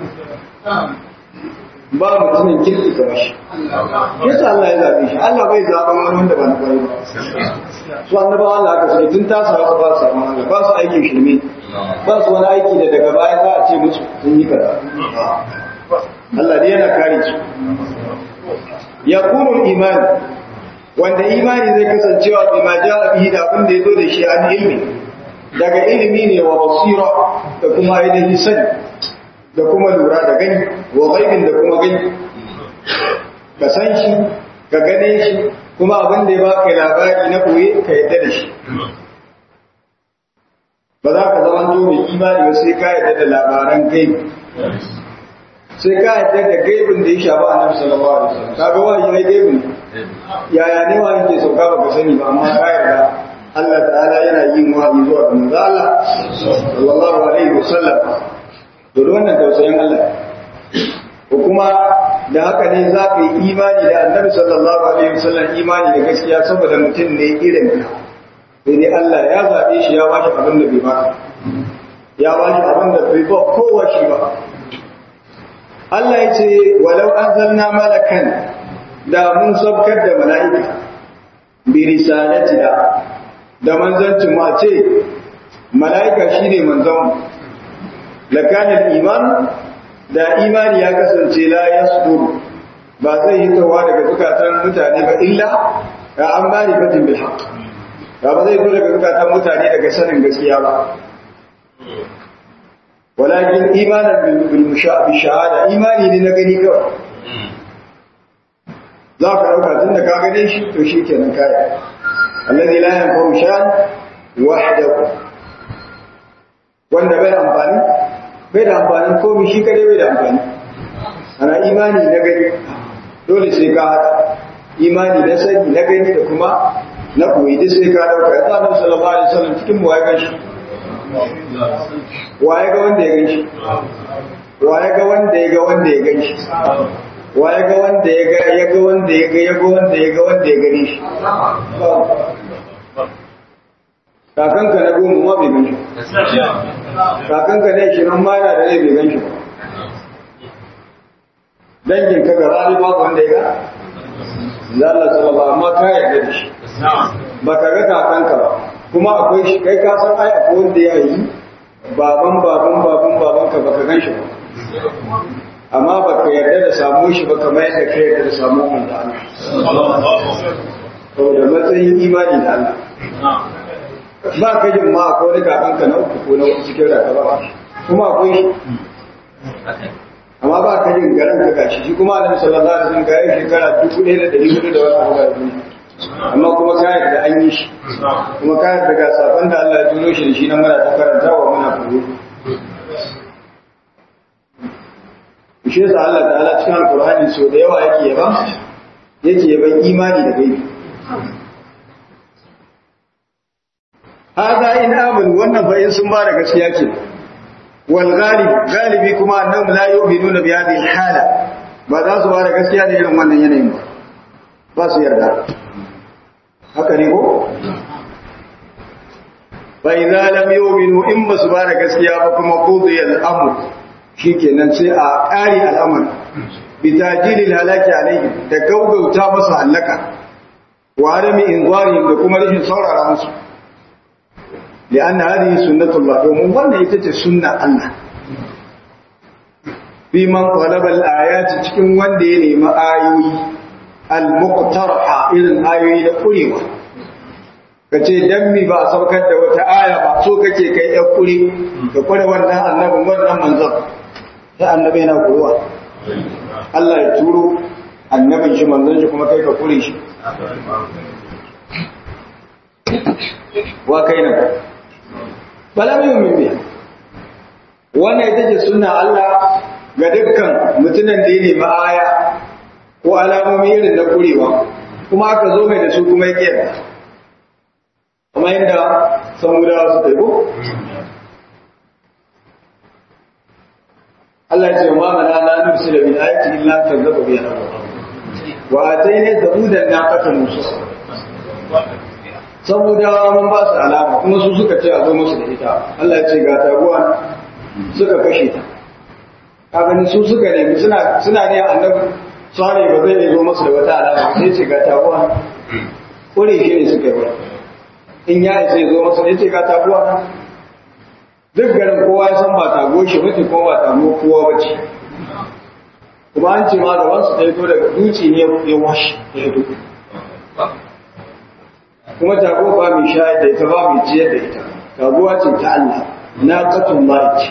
ba mutumin kirki ga shi yasa Allah ya zabe shi Allah bai zaben wani wanda ba na kwarai ba su annabawa Allah aka suke tun tasa wasu ba su samu Allah ba su aikin shirme ba su wani aiki da daga baya za a ce musu sun yi kaza Allah dai yana kare su ya kuma imani wanda imani zai kasancewa bi ma ja'a bihi da abin da ya zo da shi an ilmi daga ilimi ne wa basira da kuma ainihin sani da kuma lura da gani wa ghaibin da kuma gani ka san shi ka gane shi kuma abin da ya baka labari na koye ka yadda da shi ba za ka zama to mai imani ba sai ka yadda da labaran gaibi sai ka yadda da gaibin da ya shafa annabi sallallahu alaihi wasallam kaga wahayi ne gaibin yaya ne wahayi ke sauka ba ka sani ba amma ka yarda Allah ta'ala yana yin wahayi zuwa ga manzo Allah sallallahu alaihi wasallam to wannan tausayin Allah ko kuma da haka ne za ka yi imani da annabi sallallahu alaihi wasallam imani da gaskiya saboda mutum ne irin ka sai dai Allah ya zabe shi ya bashi abin da bai baka ya bashi abin da bai ba kowa shi ba Allah ya ce walau anzalna malakan da mun sabkar da mala'ika bi risalatina da manzancin mu a ce mala'ika shine manzon lakanin iman da imani ya kasance la yasdur ba zai yi tawa daga zukatan mutane ba illa ga an bani fatin bil haqq ba ba zai zo daga zukatan mutane daga sanin gaskiya ba walakin imanan bil shahada imani ne na gani kawai za ka dauka tun da ka gane shi to shi kenan kaya alladhi la yanfa'u shan wahdahu wanda bai amfani bai da amfanin komi shi kare bai da amfani ana imani na gani dole sai ka haɗa imani na sani na gani da kuma na koyi duk sai ka dauka ya tsanin sallallahu alaihi wasallam cikin mu ya ganshi waye ga wanda ya ganshi waye ga wanda ya ga wanda ya ganshi waye ga wanda ya ga ya ga wanda ya ga ya ga wanda ya ga wanda ya gani shi kakanka na goma ma bai ganshi kakanka ne shi nan ma yana da rai bai ganshi ba dangin ka ga rani babu wanda ya ga Allah sallallahu amma ka yarda da shi ba ka ga kakanka ba kuma akwai shi kai ka san ai akwai wanda ya yi baban baban baban baban ka baka gan shi ba amma baka yarda da samu shi ba kamar yadda ka yarda da samu wanda Allah saboda matsayin imani da Allah ba ka jin ma akwai wani kakan ka na uku ko na uku cikin rayuwa kuma akwai shi amma ba ka jin garin ka gashi shi kuma annabi sallallahu alaihi wasallam ga yi shekara 1400 da wani abu da duniya amma kuma ka yarda an yi shi kuma ka yarda ga sabon da Allah ya turo shi da shi na muna ta karanta wa muna furu shi yasa Allah ta'ala cikin alqur'ani so da yawa yake yaba yake yaban imani da gaibi hada in amin wannan fa in sun ba da gaskiya ke wal ghalib galibi kuma annahum la yu'minuna bi hadhihi al-hala ba za su ba da gaskiya da irin wannan yanayin ba ba su yarda haka ne ko fa idza lam yu'minu in ba su ba da gaskiya ba kuma qudiya al-amr shikenan sai a ƙari al'amar bi tajilil halaki alayhi da gaugauta masa halaka wa adami inzari da kuma rashin saurara musu لأن هذه سنة الله ومن وانا يتجه سنة الله في من طلب الآيات تكون وانا ينما آيوي المقترحة إلى الآيوي لقريوة kace dan mi ba a saukar da wata aya ba so kake kai ɗan kuri ka kware wannan annabin wannan manzon sai annabi yana kuruwa Allah ya turo annabin shi manzon shi kuma kai ka kure shi wa kai nan bala mai mimmi wannan ita ce suna Allah ga dukkan mutumin da ya nemi aya ko alamomi irin na kurewa kuma aka zo mai da su kuma ya kiyar kuma yadda samudawa su taibo Allah ce ma mana na nufi da bin ayati illa kan zaba biya wa atayna samudan naqatan musa saboda mun ba su alama kuma su suka ce a zo musu da ita Allah ce ga taguwa suka kashe ta ka gani su suka nemi suna suna ne annabi sare ba zai zo musu da wata alama sai ce ga taguwa kore shi ne suka yi in ya isa zo musu ne ce ga taguwa duk garin kowa ya san ba tago shi mace kuma ba tago kowa ba ce kuma an ce ma gaban su ta fito daga duci ne ya washe ya fito kuma tago ba mai shayar da ita ba mai ciyar da ita taguwa ce ta Allah na katun lahi ce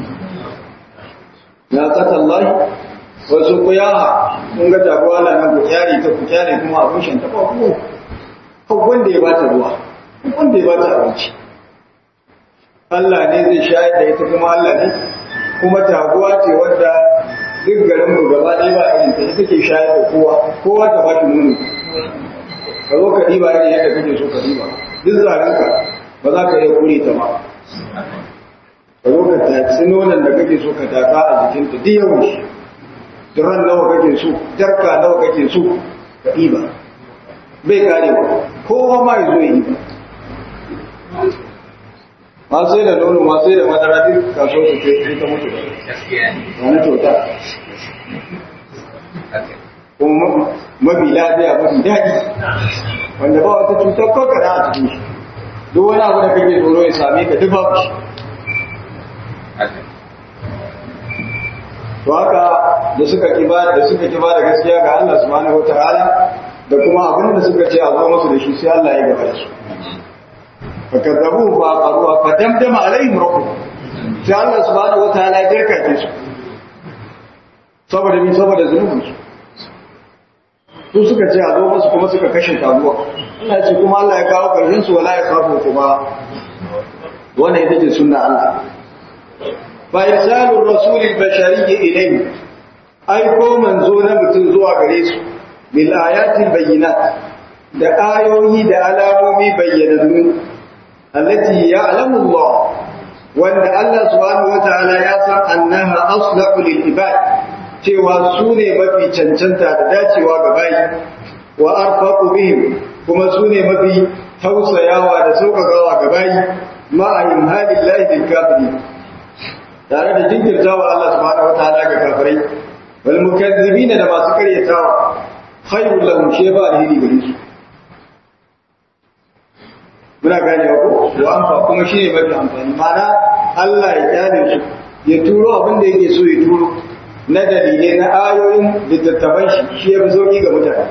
na katun lahi wasu ku yaha kun ga taguwa na nan ku kyare ta ku kyare kuma abin shan ta ba ku kan wanda ya bata ruwa wanda ya bata abinci Allah ne zai shayar da ita kuma Allah ne kuma taguwa ce wadda duk garin mu gaba ɗaya ba irin ta ita ke shayar da kowa kowa ta ba shi nono ka zo ka ɗiba ne yadda kake so ka ɗiba duk zarenka ba za ka iya kure ta ba ka zo ka taci nonon da kake so ka taka a jikinta duk yawan shi duran nawa kake so jarka nawa kake so ka ɗiba bai kare ba kowa ma ya zo ya yi ba ma sai da nono ma sai da madara duk kaso su ce ta mutu wani kyauta kuma mafi lafiya mafi daɗi wanda ba wata cutar kokara a cikin shi duk wani abu da kake tsoro ya same ka duk babu shi to haka da suka kiba da suka kiba da gaskiya ga Allah subhanahu wataala da kuma abin da suka ce a zo musu da shi sai Allah ya gaba da su fakazzabu fa qaruwa fa damdama alaihim rabbuhum sai Allah subhanahu wataala ya jirkace su saboda min saboda zunubinsu su suka ce a zo musu kuma suka kashe taguwa Allah ce kuma Allah ya kawo ƙarshen su wala ya kafu kuma wannan ita ce sunna Allah fa irsalur rasulil bashari ilayhi ai ko manzo na mutum zuwa gare su bil ayatil bayyinat da ayoyi da alamomi bayyanannu allati ya'lamu Allah wanda Allah subhanahu wataala ya san annaha aslahu lil ibad cewa su ne mafi cancanta da dacewa ga bayi wa arfaqu bihim kuma su ne mafi tausayawa da sauƙaƙawa ga bayi ma'a imhalin lahi kafiri tare da jinkirtawa Allah subhanahu wataala ga kafirai wal mukazzibin da masu karyatawa khairul lahum sheba alheri gare su muna gane ko wa amfa kuma shi ne mafi amfani mana Allah ya kyale su ya turo abin da yake so ya turo na dalilai na ayoyin littattafan shi shi ya fi sauki ga mutane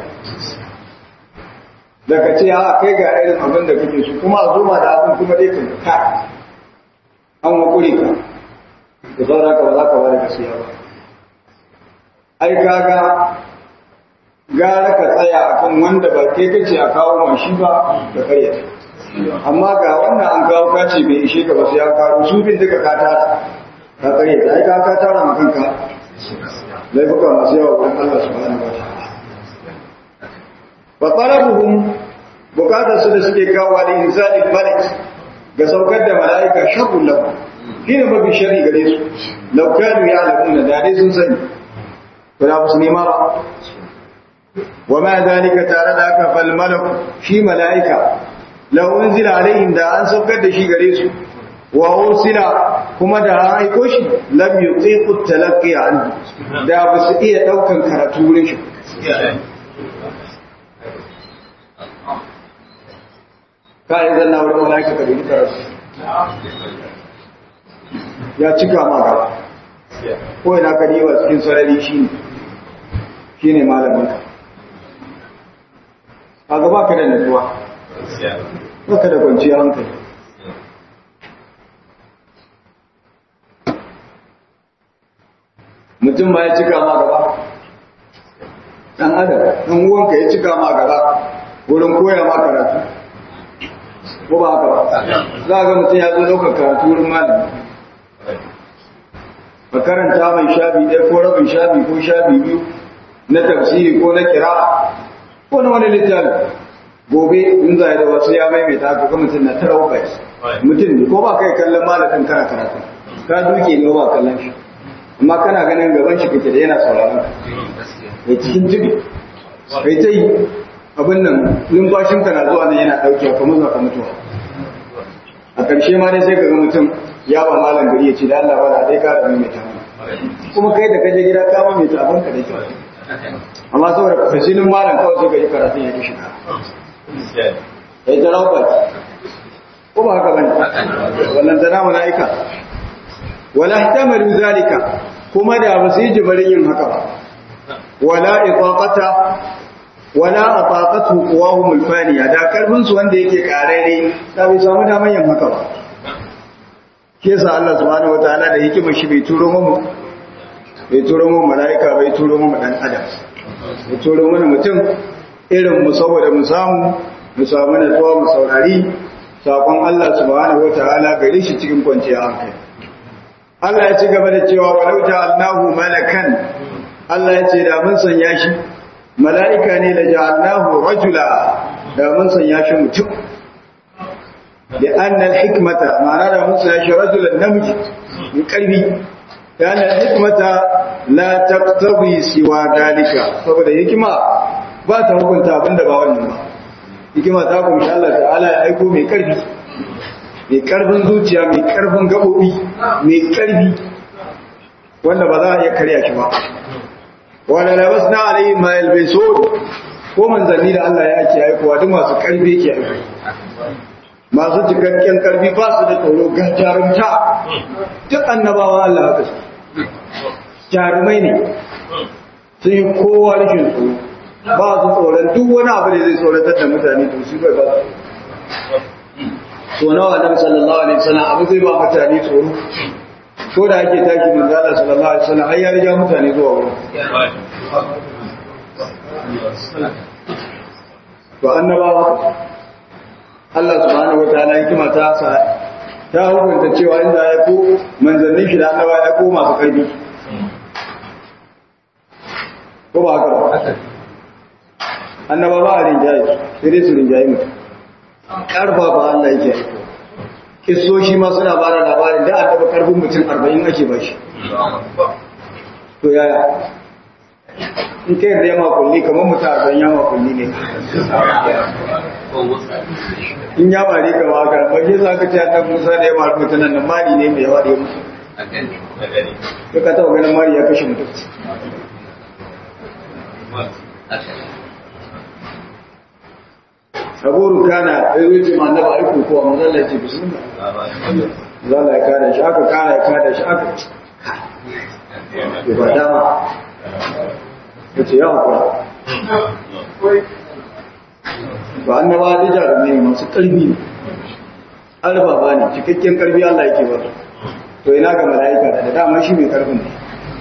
daga ce a kai ga irin abin da kake so kuma a zoma da abin kuma dai kan ka an wakuri ka da zaura ka ba za ka bada gaskiya ba ai kaga gara ka tsaya akan wanda ba kai kace a kawo mashi ba da karyata amma ga wannan an kawo kace bai ishe ka ba sai an kawo su bin duka ka tara ka karyata ai ka ka tara ma kanka laifuka masu yawa wurin Allah subhanahu wa ta'ala fa talabuhum bukatar su da suke kawo da inzalil malik ga saukar da mala'ika sharrun lahu shine mafi shari gare su law kanu ya'lamuna da dai sun sani ba za su nema ba wa ma dalika tare da haka fal malaku shi mala'ika law unzila alaihim da an saukar da shi gare su wa ursila kuma da an aiko shi lam yutiqu talaqqi anhu da ba su iya daukan karatu wurin shi ka yi zanna wurin mala'ika ka dubi karatu ya cika ma gaba ko ina ka diba cikin sarari shi ne shi ne malamin ka a gaba ka da nutsuwa ba ka da kwanciyar hankali mutum ma ya cika ma gaba ɗan adam ɗan uwanka ya cika ma gaba wurin koya ma karatu ko ba haka ba za a ga mutum ya zo ɗaukar karatu wurin malami ka karanta mai shafi ɗaya ko rabin shafi ko shafi biyu na tafsiri ko na kira ko na wani littafi gobe in za da wasu ya maimaita ka ga mutum na tara ubai mutum ne ko ba kai kallon malamin kana karatu ka duke ne ba kallon shi amma kana ganin gaban shi kake da yana sauraron ka mai cikin jibi kai ta yi abin nan numfashin ka na zuwa nan yana ɗauke ka mutuwa ka mutuwa a ƙarshe ma dai sai ka ga mutum ya ba malam gari ya ce da Allah ba da dai ka da mai ta kuma kai da kaje gida ka ma mai ta abin ka da kyau amma saboda fasinin malam kawai sai ka yi karatun ya kishi ka ya ta rauka ko ba haka bane wannan tana malaika wala ihtamalu zalika kuma da ba su yi jibarin yin haka ba wala itaqata wala ataqatu quwahum alfaniya da karfin su wanda yake karare da bai samu daman yin haka ba ke sa Allah subhanahu wataala da hikimar shi bai turo mu bai turo mu malaika bai turo mu dan adam bai turo mu mutum irin mu saboda mu samu mu samu natsuwa mu saurari sakon Allah subhanahu wataala gare shi cikin kwanciyar hankali Allah ya ci gaba da cewa walau ja'alnahu malakan Allah ya ce da mun sanya shi mala'ika ne da ja'alnahu rajula da mun sanya shi mutum da annal hikmata ma'ana da mun sanya shi rajulan namiji mai karfi da annal hikmata la taqtabi siwa dalika saboda hikima ba ta hukunta abinda ba wannan ba hikima ta kunshi Allah ta'ala ya aiko mai karfi mai karfin zuciya mai karfin gabobi mai karfi wanda ba za a iya karya shi ba wanda labas na alayhi ma yalbisun ko manzanni da Allah ya ake aikowa duk masu karfi ke aiko masu cikakken karfi ba su da tsoro ga jarumta duk annabawa Allah haka su jarumai ne sun yi kowa rashin tsoro ba su tsoron duk wani abu da zai tsoratar da mutane to su bai ba su so nawa nan sallallahu alaihi wasallam abu zai ba mutane tsoro ko da ake tashi manzo Allah sallallahu alaihi wasallam har ya riga mutane zuwa wurin to annabawa Allah subhanahu wataala hikima ta sa ta hukunta cewa inda ya ko manzannin shi da annaba ya ko masu karfi ko ba haka ba annaba ba a rinjaye sai dai su rinjaye mutum karfa ba Allah yake aiko kisoshi ma suna ba da labarin da an taba karfin mutum arba'in ake ba shi to yaya in kai da yamma kulli kamar mutum arba'in yamma kulli ne in ya bari ka ba ka ba ke za ka ce annabi musa da yamma mutum nan mari ne mai yawa da ya mutu ka ka taba ganin mari ya kashe mutum abu rukana ya zo ce ma annaba aiko ko amma zalla ya ce bismillah zalla ya kada shi aka kara ya kada shi aka ya ba dama ya ce yawa kuwa ba annaba da jarumai ne masu ƙarfi ne albaba ne cikakken ƙarfi Allah yake ba to ina ga mala'ika da dama shi mai ƙarfin ne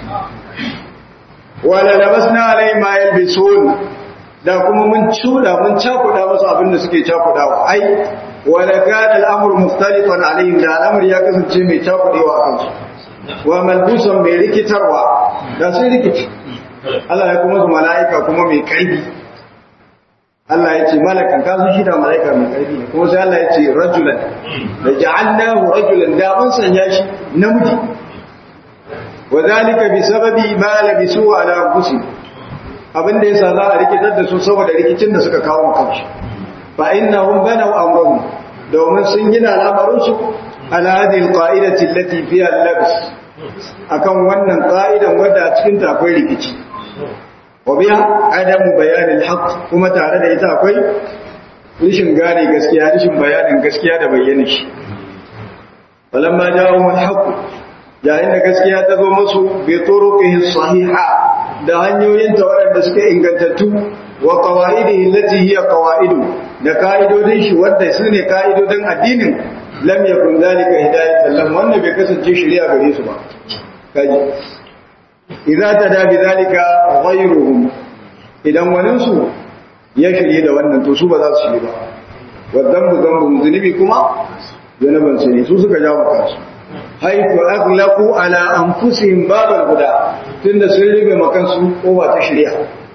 wala labasna alai ma yalbisun da kuma mun cuda mun cakuda musu abin da suke cakudawa ai wala kana al'amru mukhtalifan alaihim da al'amri ya kasance mai cakudewa a kansu wa malbusan mai rikitarwa da sun rikici Allah ya kuma su mala'ika kuma mai kaibi Allah ya ce malakan ka sun shida mala'ika mai kaibi ne kuma sai Allah ya ce rajulan da ja'alnahu rajulan da mun sanya shi namiji wa zalika bi sababi ma labisu ala anfusihim abin da yasa za a rikitar da su saboda rikicin da suka kawo kansu fa innahum banaw amrahum domin sun gina al'amarin su ala hadhihi alqa'idati allati fiha al-labs akan wannan qa'idan wadda a cikin ta akwai rikici wa biha adamu bayanil haqq kuma tare da ita akwai rishin gane gaskiya rishin bayanin gaskiya da bayyana shi falamma ja'ahum al-haqq yayin da gaskiya ta zo musu bi turuqihi sahiha da hanyoyin ta waɗanda suka ingantattu wa qawaidihi allati hiya qawaidu da ka'idodin shi wanda su ne ka'idodin addinin lam yakun zalika hidayatan lam wannan bai kasance shari'a gare su ba kaji idza tada bi zalika ghayruhum idan wani su ya shirye da wannan to su ba za su shirye ba wadan zambu zunubi kuma zanaban su ne su suka jawo kansu haifu aghlaqu ala anfusihim babal guda tunda sun rufe makansu kowa ta shirya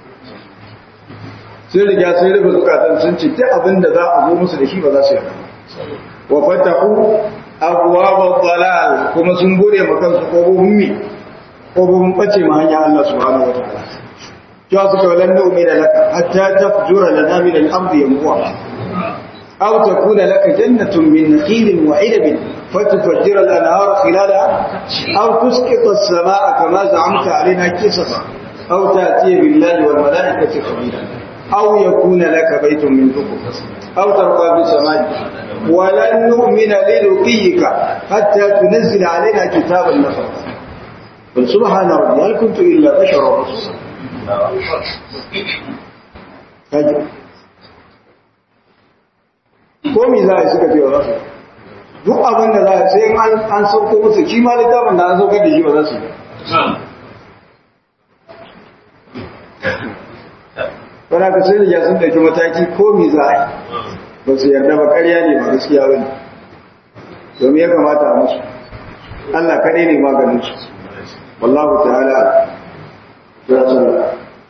sun riga sun rufe zukatan sun ce ta abinda za a zo musu da shi ba za su yarda wa fatahu abwab dalal kuma sun bude makansu kofofin mi kofofin bace ma hanya Allah subhanahu wa ta'ala cewa suka walan nu'mina laka hatta tafjura lana min al-ardi yanbu'a aw takuna laka jannatun min nakhilin wa 'inabin فتفجر الأنهار خلالها أو تسقط السماء كما زعمت علينا كسفا أو تأتي بالله والملائكة خبيرا أو يكون لك بيت من ذكر أو ترقى بالسماء ولن نؤمن لرقيك حتى تنزل علينا كتابا نفرا قل سبحان ربي هل كنت إلا بشرا رسولا هجر komi za a yi suka ce wa rasu duk abin da za a sai an sauko musu shi ma littafin da an saukar da shi ba za su yi Bana ka sai da sun ɗauki mataki ko mi za a yi ba su yarda ba ƙarya ne ba gaskiya ba ne domin ya kamata a musu Allah kaɗai ne maganin su wallahu ta'ala ya tsara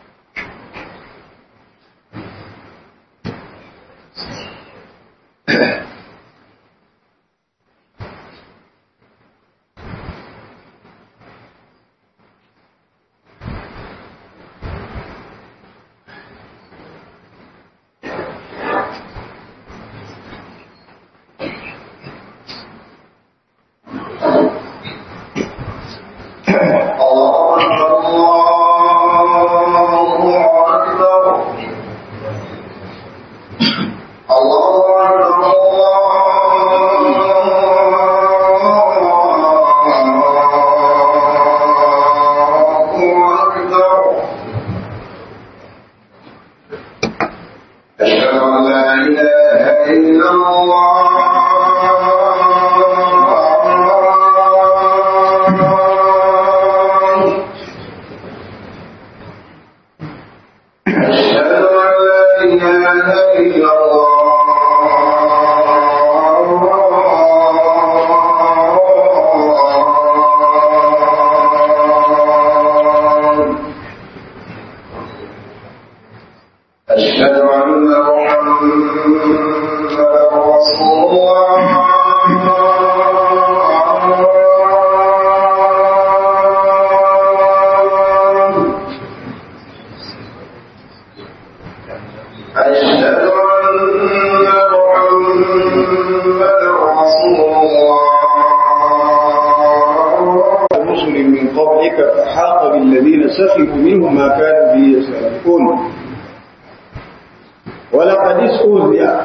سخروا منهم ما كانوا به يستهزئون ولقد استهزئ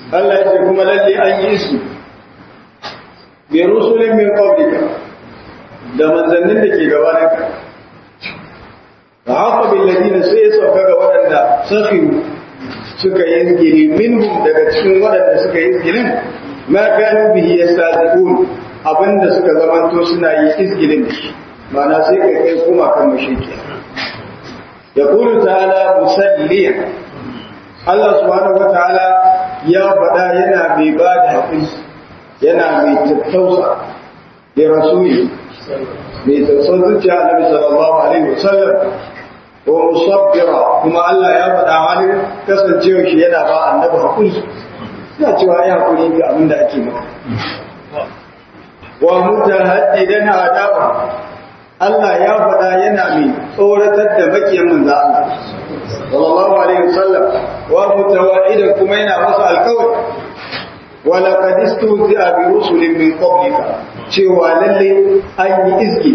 Allah ya ce kuma lalle an yi su bi rusulin min qablika da manzannin da ke gabaninka fa haqa bil ladina sai ya sauka ga waɗanda sakhiru suka yi izgiri minhum daga cikin waɗanda suka yi izgirin ma kanu bihi yastazibun abinda suka zamanto suna yi izgirin da shi ma'ana sai kai kai kuma kan mashiki yaqulu ta'ala musalliyan Allah subhanahu wataala ya faɗa yana mai ba da haƙuri yana mai tattausa da rasuli mai tattausa zuciya annabi sallallahu alaihi wasallam wa musabbira kuma Allah ya faɗa halin kasancewa shi yana ba annabi haƙuri yana cewa ya haƙuri ga abin da ake maka wa mutahaddidan adaba Allah ya faɗa yana mai tsoratar da makiyan manzo Allah sallallahu alaihi wasallam wa mutawa'idan kuma yana masa alƙawari wa laqad istuzi'a bi rusulin min qablika cewa lalle an yi izgi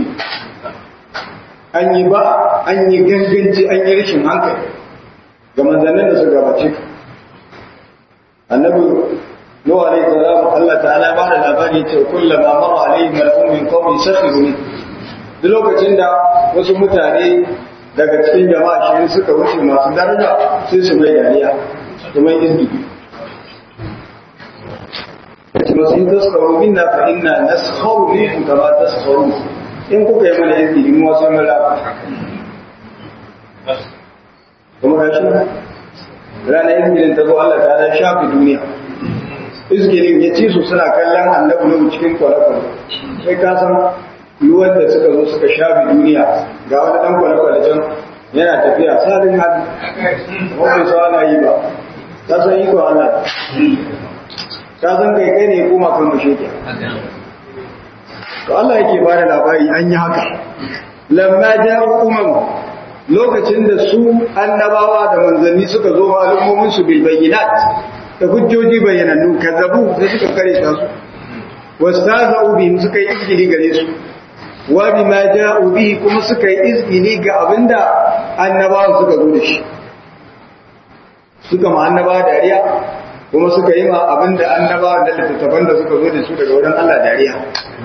an yi ba an yi ganganci an yi rashin hankali ga manzannin da su gabace ka annabi Nuhu alaihi salam Allah ta'ala ba da labari ce kullama mara alaihi mal'un min qawmi sakhiru min duk lokacin da wasu mutane daga cikin jama'a shi suka wuce masu daraja sai su mai dariya su mai izgi yace masu in tasfaru minna fa inna naskharu minkum kama taskharu in kuka yi mana izgi mu wasu mun rafa kuma ga shi ranar izgilin ta zo Allah ta da shafi duniya izgilin ya ci su suna kallon annabi nuhu cikin kwale-kwale sai ka san ruwan da suka zo suka shafi duniya ga wani dan kwale-kwale can yana tafiya sadin hannu wani sa ana yi ba ta san iko Allah ta san kai kai ne kuma kan masheke to Allah yake ba da labari an yi haka lamma ja'u umam lokacin da su annabawa da manzanni suka zo ma al'ummomin su bil bayyinat da hujjoji bayyanannu kazzabu da suka kare ta su wastaza'u bihim suka yi izgili gare su wa bima ja'u bihi kuma suka yi izgili ga abinda annabawan suka zo da shi suka ma annabawa dariya kuma suka yi ma abinda annabawan da littattafan da suka zo da su daga wurin Allah dariya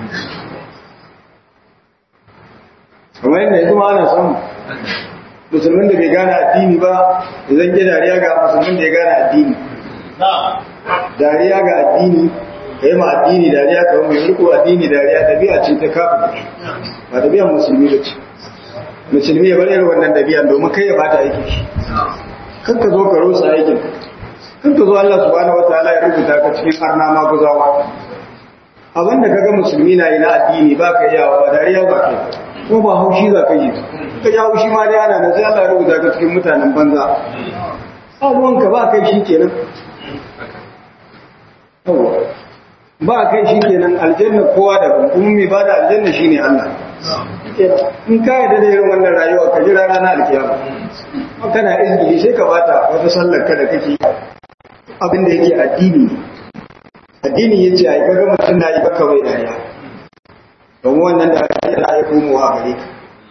kamar yadda yanzu ma ana samu musulmin da bai gane addini ba zan ke dariya ga musulmin da ya gane addini dariya ga addini ka yi ma addini dariya ka mai riko addini dariya ɗabi'a ce ta kafin ba ɗabi'an musulmi da ce musulmi ya bar irin wannan ɗabi'an domin kai ya bata aiki shi kan ka zo ka rusa aikin kan ka zo Allah subhanahu wataala ya rubuta ka cikin arna ma guzawa abin da kaga musulmi na yi na addini ba ka yawa ba dariya ba kai ko ba haushi za ka yi ka ji haushi ma dai ana nan sai Allah ya rubuta ka cikin mutanen banza abuwanka ba kai shi kenan ba kai shi kenan aljanna kowa da kuma mai ba da aljanna shi ne Allah in ka yarda da irin wannan rayuwa ka jira rana alkiyama kana izgili sai ka bata wata sallar ka da kake abin da yake addini addini yace ai kaga mutum na yi baka bai dariya don wannan da ake da ya komo a gare ka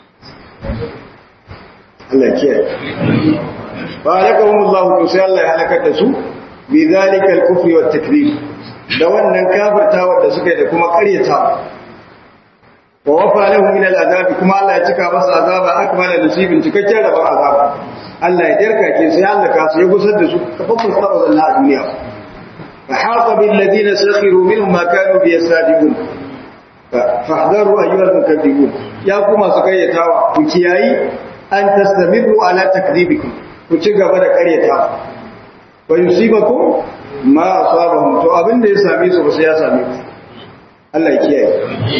Allah kiyaye ba halakahumullahu to sai Allah ya halakar da su bi zalika al-kufri wat takzib da wannan kafirtawa da suka yi da kuma ƙaryatawa wa wafa lahu min al-azabi kuma Allah ya cika masa azaba akmala nasibin cikakken rabon azaba Allah ya darkake sai Allah ka su ya gusar da su kafafun tsaro da a duniya fa haqa bil ladina sakhiru minhum ma kanu bi yastajibun fahdaru ayyuhal mukaththibun ya kuma su ƙaryatawa ku kiyayi an tastamiru ala takdibikum ku ci gaba da ƙaryatawa wa yusibakum ma asabahum to abin da ya same su ba sai ya same ku Allah ya kiyaye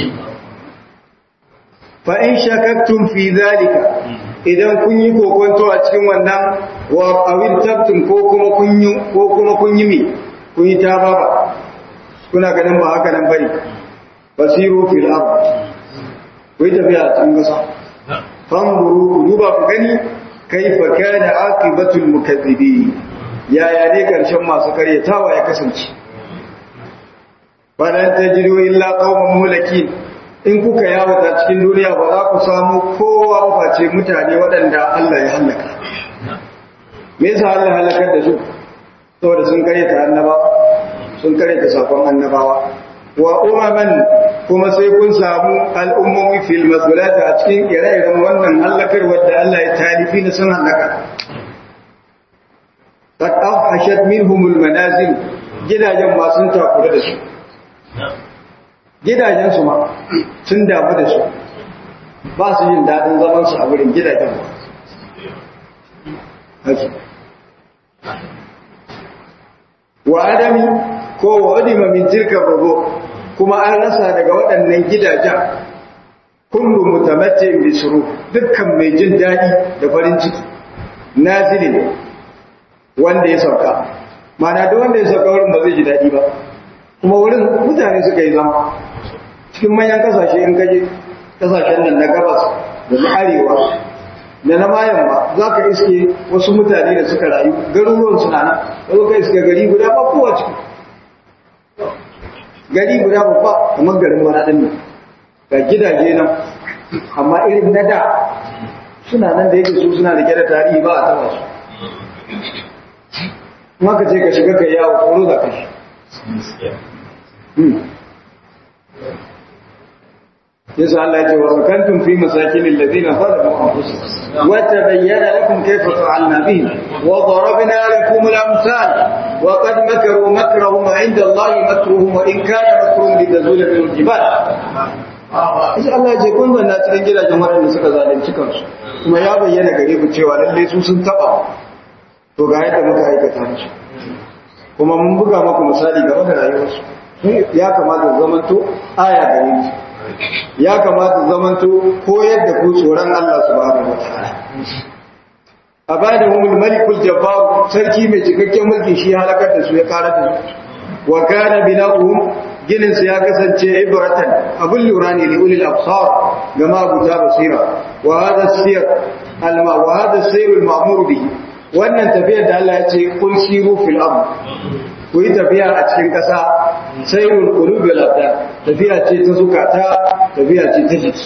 fa in shakaktum fi zalika idan kun yi kokonto a cikin wannan wa awin tabtum ko kuma kun yi ko kuma kun yi mi kun yi tababa kuna ganin ba haka nan bane basiru fil ard ku yi tafiya a cikin gasa fanzuru ku duba ku gani kaifa kana aqibatul mukaththibin yaya ne karshen masu karyatawa ya kasance balan tajidu illa qauman mulakin in kuka yawata cikin duniya ba za ku samu kowa ba face mutane waɗanda Allah ya halaka me yasa Allah halakar da su saboda sun karyata annaba sun karanta sakon annabawa wa umaman kuma sai kun samu al'ummomi fil masulata a cikin ire-iren wannan halakar wadda Allah ya talifi na sun halaka qad afhashat minhumul manazil gidajen ma sun takura da su gidajen su ma sun damu da su ba su yin dadin zaman su a wurin gidajen ba wa adami ko wa adima min tilka rubu kuma an rasa daga waɗannan gidajen kullu mutamattin bi suru dukkan mai jin daɗi da farin ciki nazilin wanda ya sauka mana duk wanda ya sauka wurin ba zai ji daɗi ba kuma wurin mutane suka yi zama cikin manyan kasashe in gaje kasashen nan na gabas da na arewa da na mayan ba za ka iske wasu mutane da suka rayu garuruwan suna nan wasu ka iske gari guda ba kowa ciki gari guda babba kamar garin maraɗin nan ga gidaje nan amma irin na da suna nan da yake su suna da da tarihi ba a taba su kuma ka ce ka shiga ka yawo tsoro za ka shi yasa Allah ya ce wa sakantum fi masakin alladhina zalamu anfusahum wa tabayyana lakum kayfa fa'alna bihim wa darabna lakum al-amsal wa qad makaru makrahum 'inda Allah makruhum wa in kana makruhum litazula min al-jibal Isa Allah ya ce kun zanna cikin gidajen waɗanda suka zalunci kansu kuma ya bayyana gare ku cewa lalle su sun taba to ga yadda muka aikata musu kuma mun buga maku misali game da rayuwarsu ya kamata zamanto aya gare su ya kamata zamanto koyar da ku tsoron Allah subhanahu wataala a bada humul malikul jabbar sarki mai cikakken mulki shi halakar da su ya karar da su wa kana bina'uhum ginin su ya kasance ibratan abul lura ne li ulil absar ga mabuta basira wa hada sir al ma wa hada sir al ma'mur bihi wannan tafiyar da Allah ya ce kun siru fil ard ku yi tafiya a cikin ƙasa sayrul qulubi wal abdan tafiya ce ta zukata tafiya ce ta jiki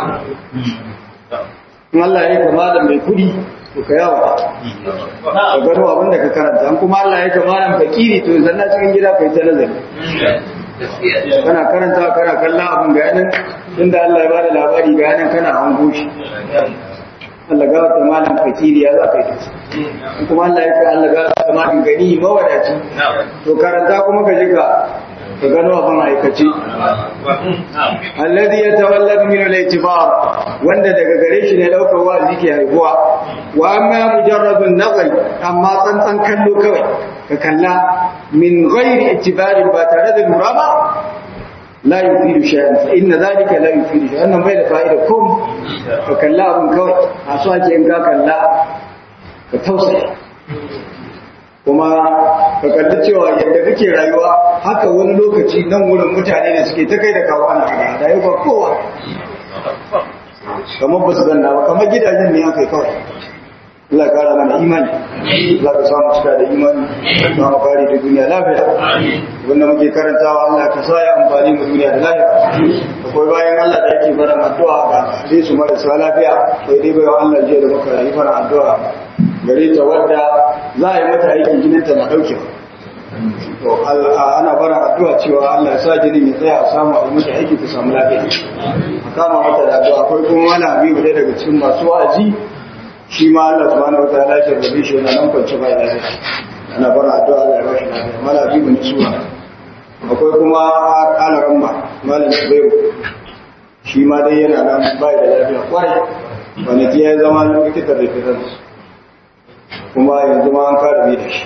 in Allah ya kama da mai kudi to ka yawa ka gano abin da ka karanta an kuma Allah ya kama da fakiri to zanna cikin gida kai ta nazari kana karanta kana kallon abin ga yanan inda Allah ya bada labari ga yanan kana hango shi Allah ga wata malam fakiri ya za ka yi kuma Allah ya kai Allah ga wata malam gani mawadaci to karanta kuma ka je ka ka gano abin aikace alladhi yatawallad min al-i'tibar wanda daga gare shi ne daukar wa'azi ke haihuwa wa amma mujarradun nazar amma tsantsan kallo kawai ka kalla min ghairi i'tibarin ba tare da lura ba la yufidu shay'an fa inna dhalika la yufidu shay'an nan bai da fa'ida kom ka kalla abin kawai a so ake in ka kalla ka tausaya kuma ka kalli cewa yadda kake rayuwa haka wani lokaci nan wurin mutane da suke ta kai da kawo ana hada da yau ba kowa kamar ba su zanna ba kamar gidajen ne aka yi kawai Allah ya kara mana imani Allah ka samu cika da imani za mu kare da duniya lafiya wanda muke karantawa Allah ka sa ya amfani mu duniya da lafiya akwai bayan Allah da yake fara addu'a ga sai su marasa lafiya sai dai bayan Allah jiya da muka yi fara addu'a gare ta wadda za a yi mata aikin jininta na ɗauke to ana bara addu'a cewa Allah ya sa jinin ya tsaya a samu a mata aiki ta samu lafiya a kama mata da addu'a akwai kuma wani habibu ɗaya daga cikin masu wa'azi shi ma Allah subhanahu wataala ya rabe shi yana nan kwance bai lafiya ana bara addu'a Allah ya bashi lafiya mala habibu ne suwa akwai kuma alaran ma malam Zubairu shi ma dai yana nan bai da lafiya kwarai kwanaki ya zama likitan da fitar kuma yanzu ma an kada da shi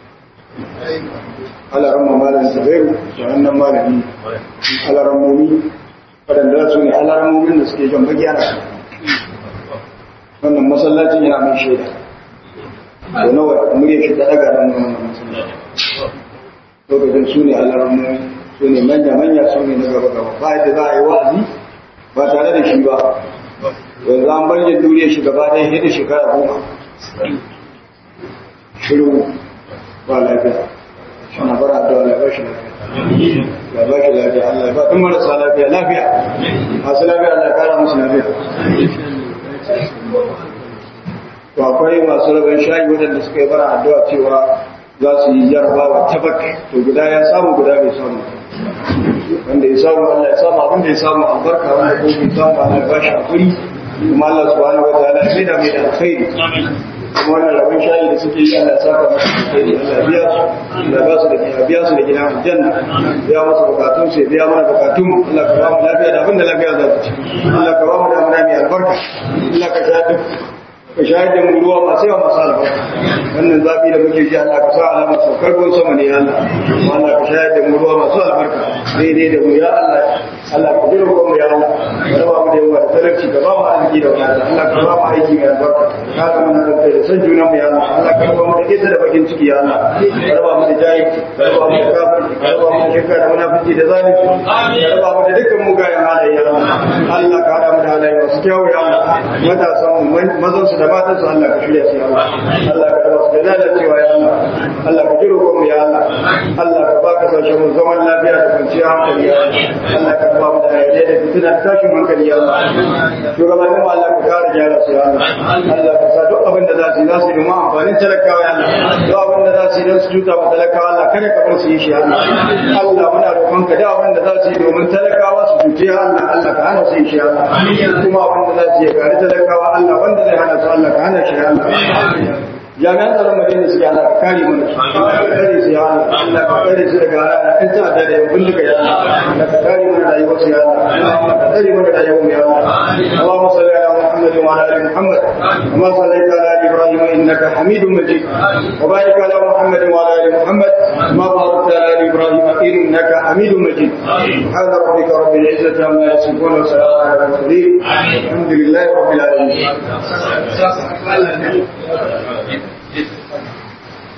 alaran mamalin zubairu da wannan malami alaran momi waɗanda su ne alaran momin da suke jan bagi ana wannan masallacin yana mai shaida da nawa murya shi ta daga nan wannan masallacin lokacin su ne alaran momi su ne manya-manya su ne na gaba-gaba ba yadda za a yi wa'azi ba tare da shi ba yanzu an bar yin duniya shi gaba ɗaya hidda shekara goma shiru ba lafiya suna bara da Allah ba shi lafiya ya ba shi lafiya Allah ba duk marasa lafiya lafiya masu lafiya Allah ya kara musu lafiya to akwai masu rabin shayi waɗanda suka yi bara addu'a cewa za su yi jarabawa ta baka to guda ya samu guda bai samu wanda ya samu Allah ya samu abin da ya samu albarka wanda ko bai samu Allah ya bashi hakuri kuma Allah subhanahu wataala ya mai da mai da alkhairi kuma wannan rabin shayi da suke yi Allah ya saka musu alkhairi Allah ya biya su Allah ya ba su da ya biya su da gidan aljanna biya musu bukatun su ya biya mana bukatun mu Allah ka ba mu lafiya da abin da lafiya za ta ci Allah ka ba mu da amana mai albarka Allah ka sha duk ka shayar da mu ruwa masu yawa masu albarka wannan zafi da muke ji Allah ka sa alamar saukar ruwan sama ne ya Allah kuma Allah ka shayar da mu ruwa masu albarka daidai da mu ya Allah Allah ka jira mu ya Allah ka raba mu da yawa da talauci ka ba mu arziki da wadata Allah ka ba mu aiki mai albarka ka ga mana da kai da san junan mu ya Allah Allah ka raba mu da kisa da bakin ciki ya Allah ka raba mu da jahilci ka raba mu da kafirci ka raba mu da shirka da munafiki da zalunci ka raba mu da dukkan mugayen halaye ya Allah Allah ka hada mu da halaye masu kyau ya Allah matasan mu mazan su da matan su Allah ka shirya su ya Allah Allah ka raba su da lalacewa ya Allah Allah ka jiro mu ya Allah Allah ka baka sashen mu zaman lafiya da kwanciyar hankali ya Allah Allah ka raba mu da yaje da fitina da tashin hankali ya Allah shugabannin mu Allah ka kare gyara su ya Allah Allah ka sa duk abin da za su yi za su yi domin amfanin talakawa ya Allah duk abin da za su yi don su juta wa talakawa Allah kada ka bar su yi shi ya Allah Allah muna roƙon ka da abin da za su yi domin talakawa su cuce ya Allah Allah ka hana su yi shi ya Allah kuma abin da za su yi kare talakawa Allah wanda zai hana su Allah ka hana shi ya Allah jami'an tsaron madina suke Allah ka kare mana su ka kare su ya Allah Allah ka kare su daga in ta da da bindiga ya Allah Allah ka kare mana rayuwar su ya Allah Allah ka kare mana rayuwar mu ya Allah Allahumma salli ala Muhammad wa ala ali Muhammad kama sallaita ala ali Ibrahim innaka Hamidum Majid wa barik ala Muhammad wa ala ali Muhammad kama barakta ala ali Ibrahim innaka Hamidum Majid subhana rabbika rabbil izzati amma yasifun wa salamun ala al mursalin alhamdulillahi rabbil alamin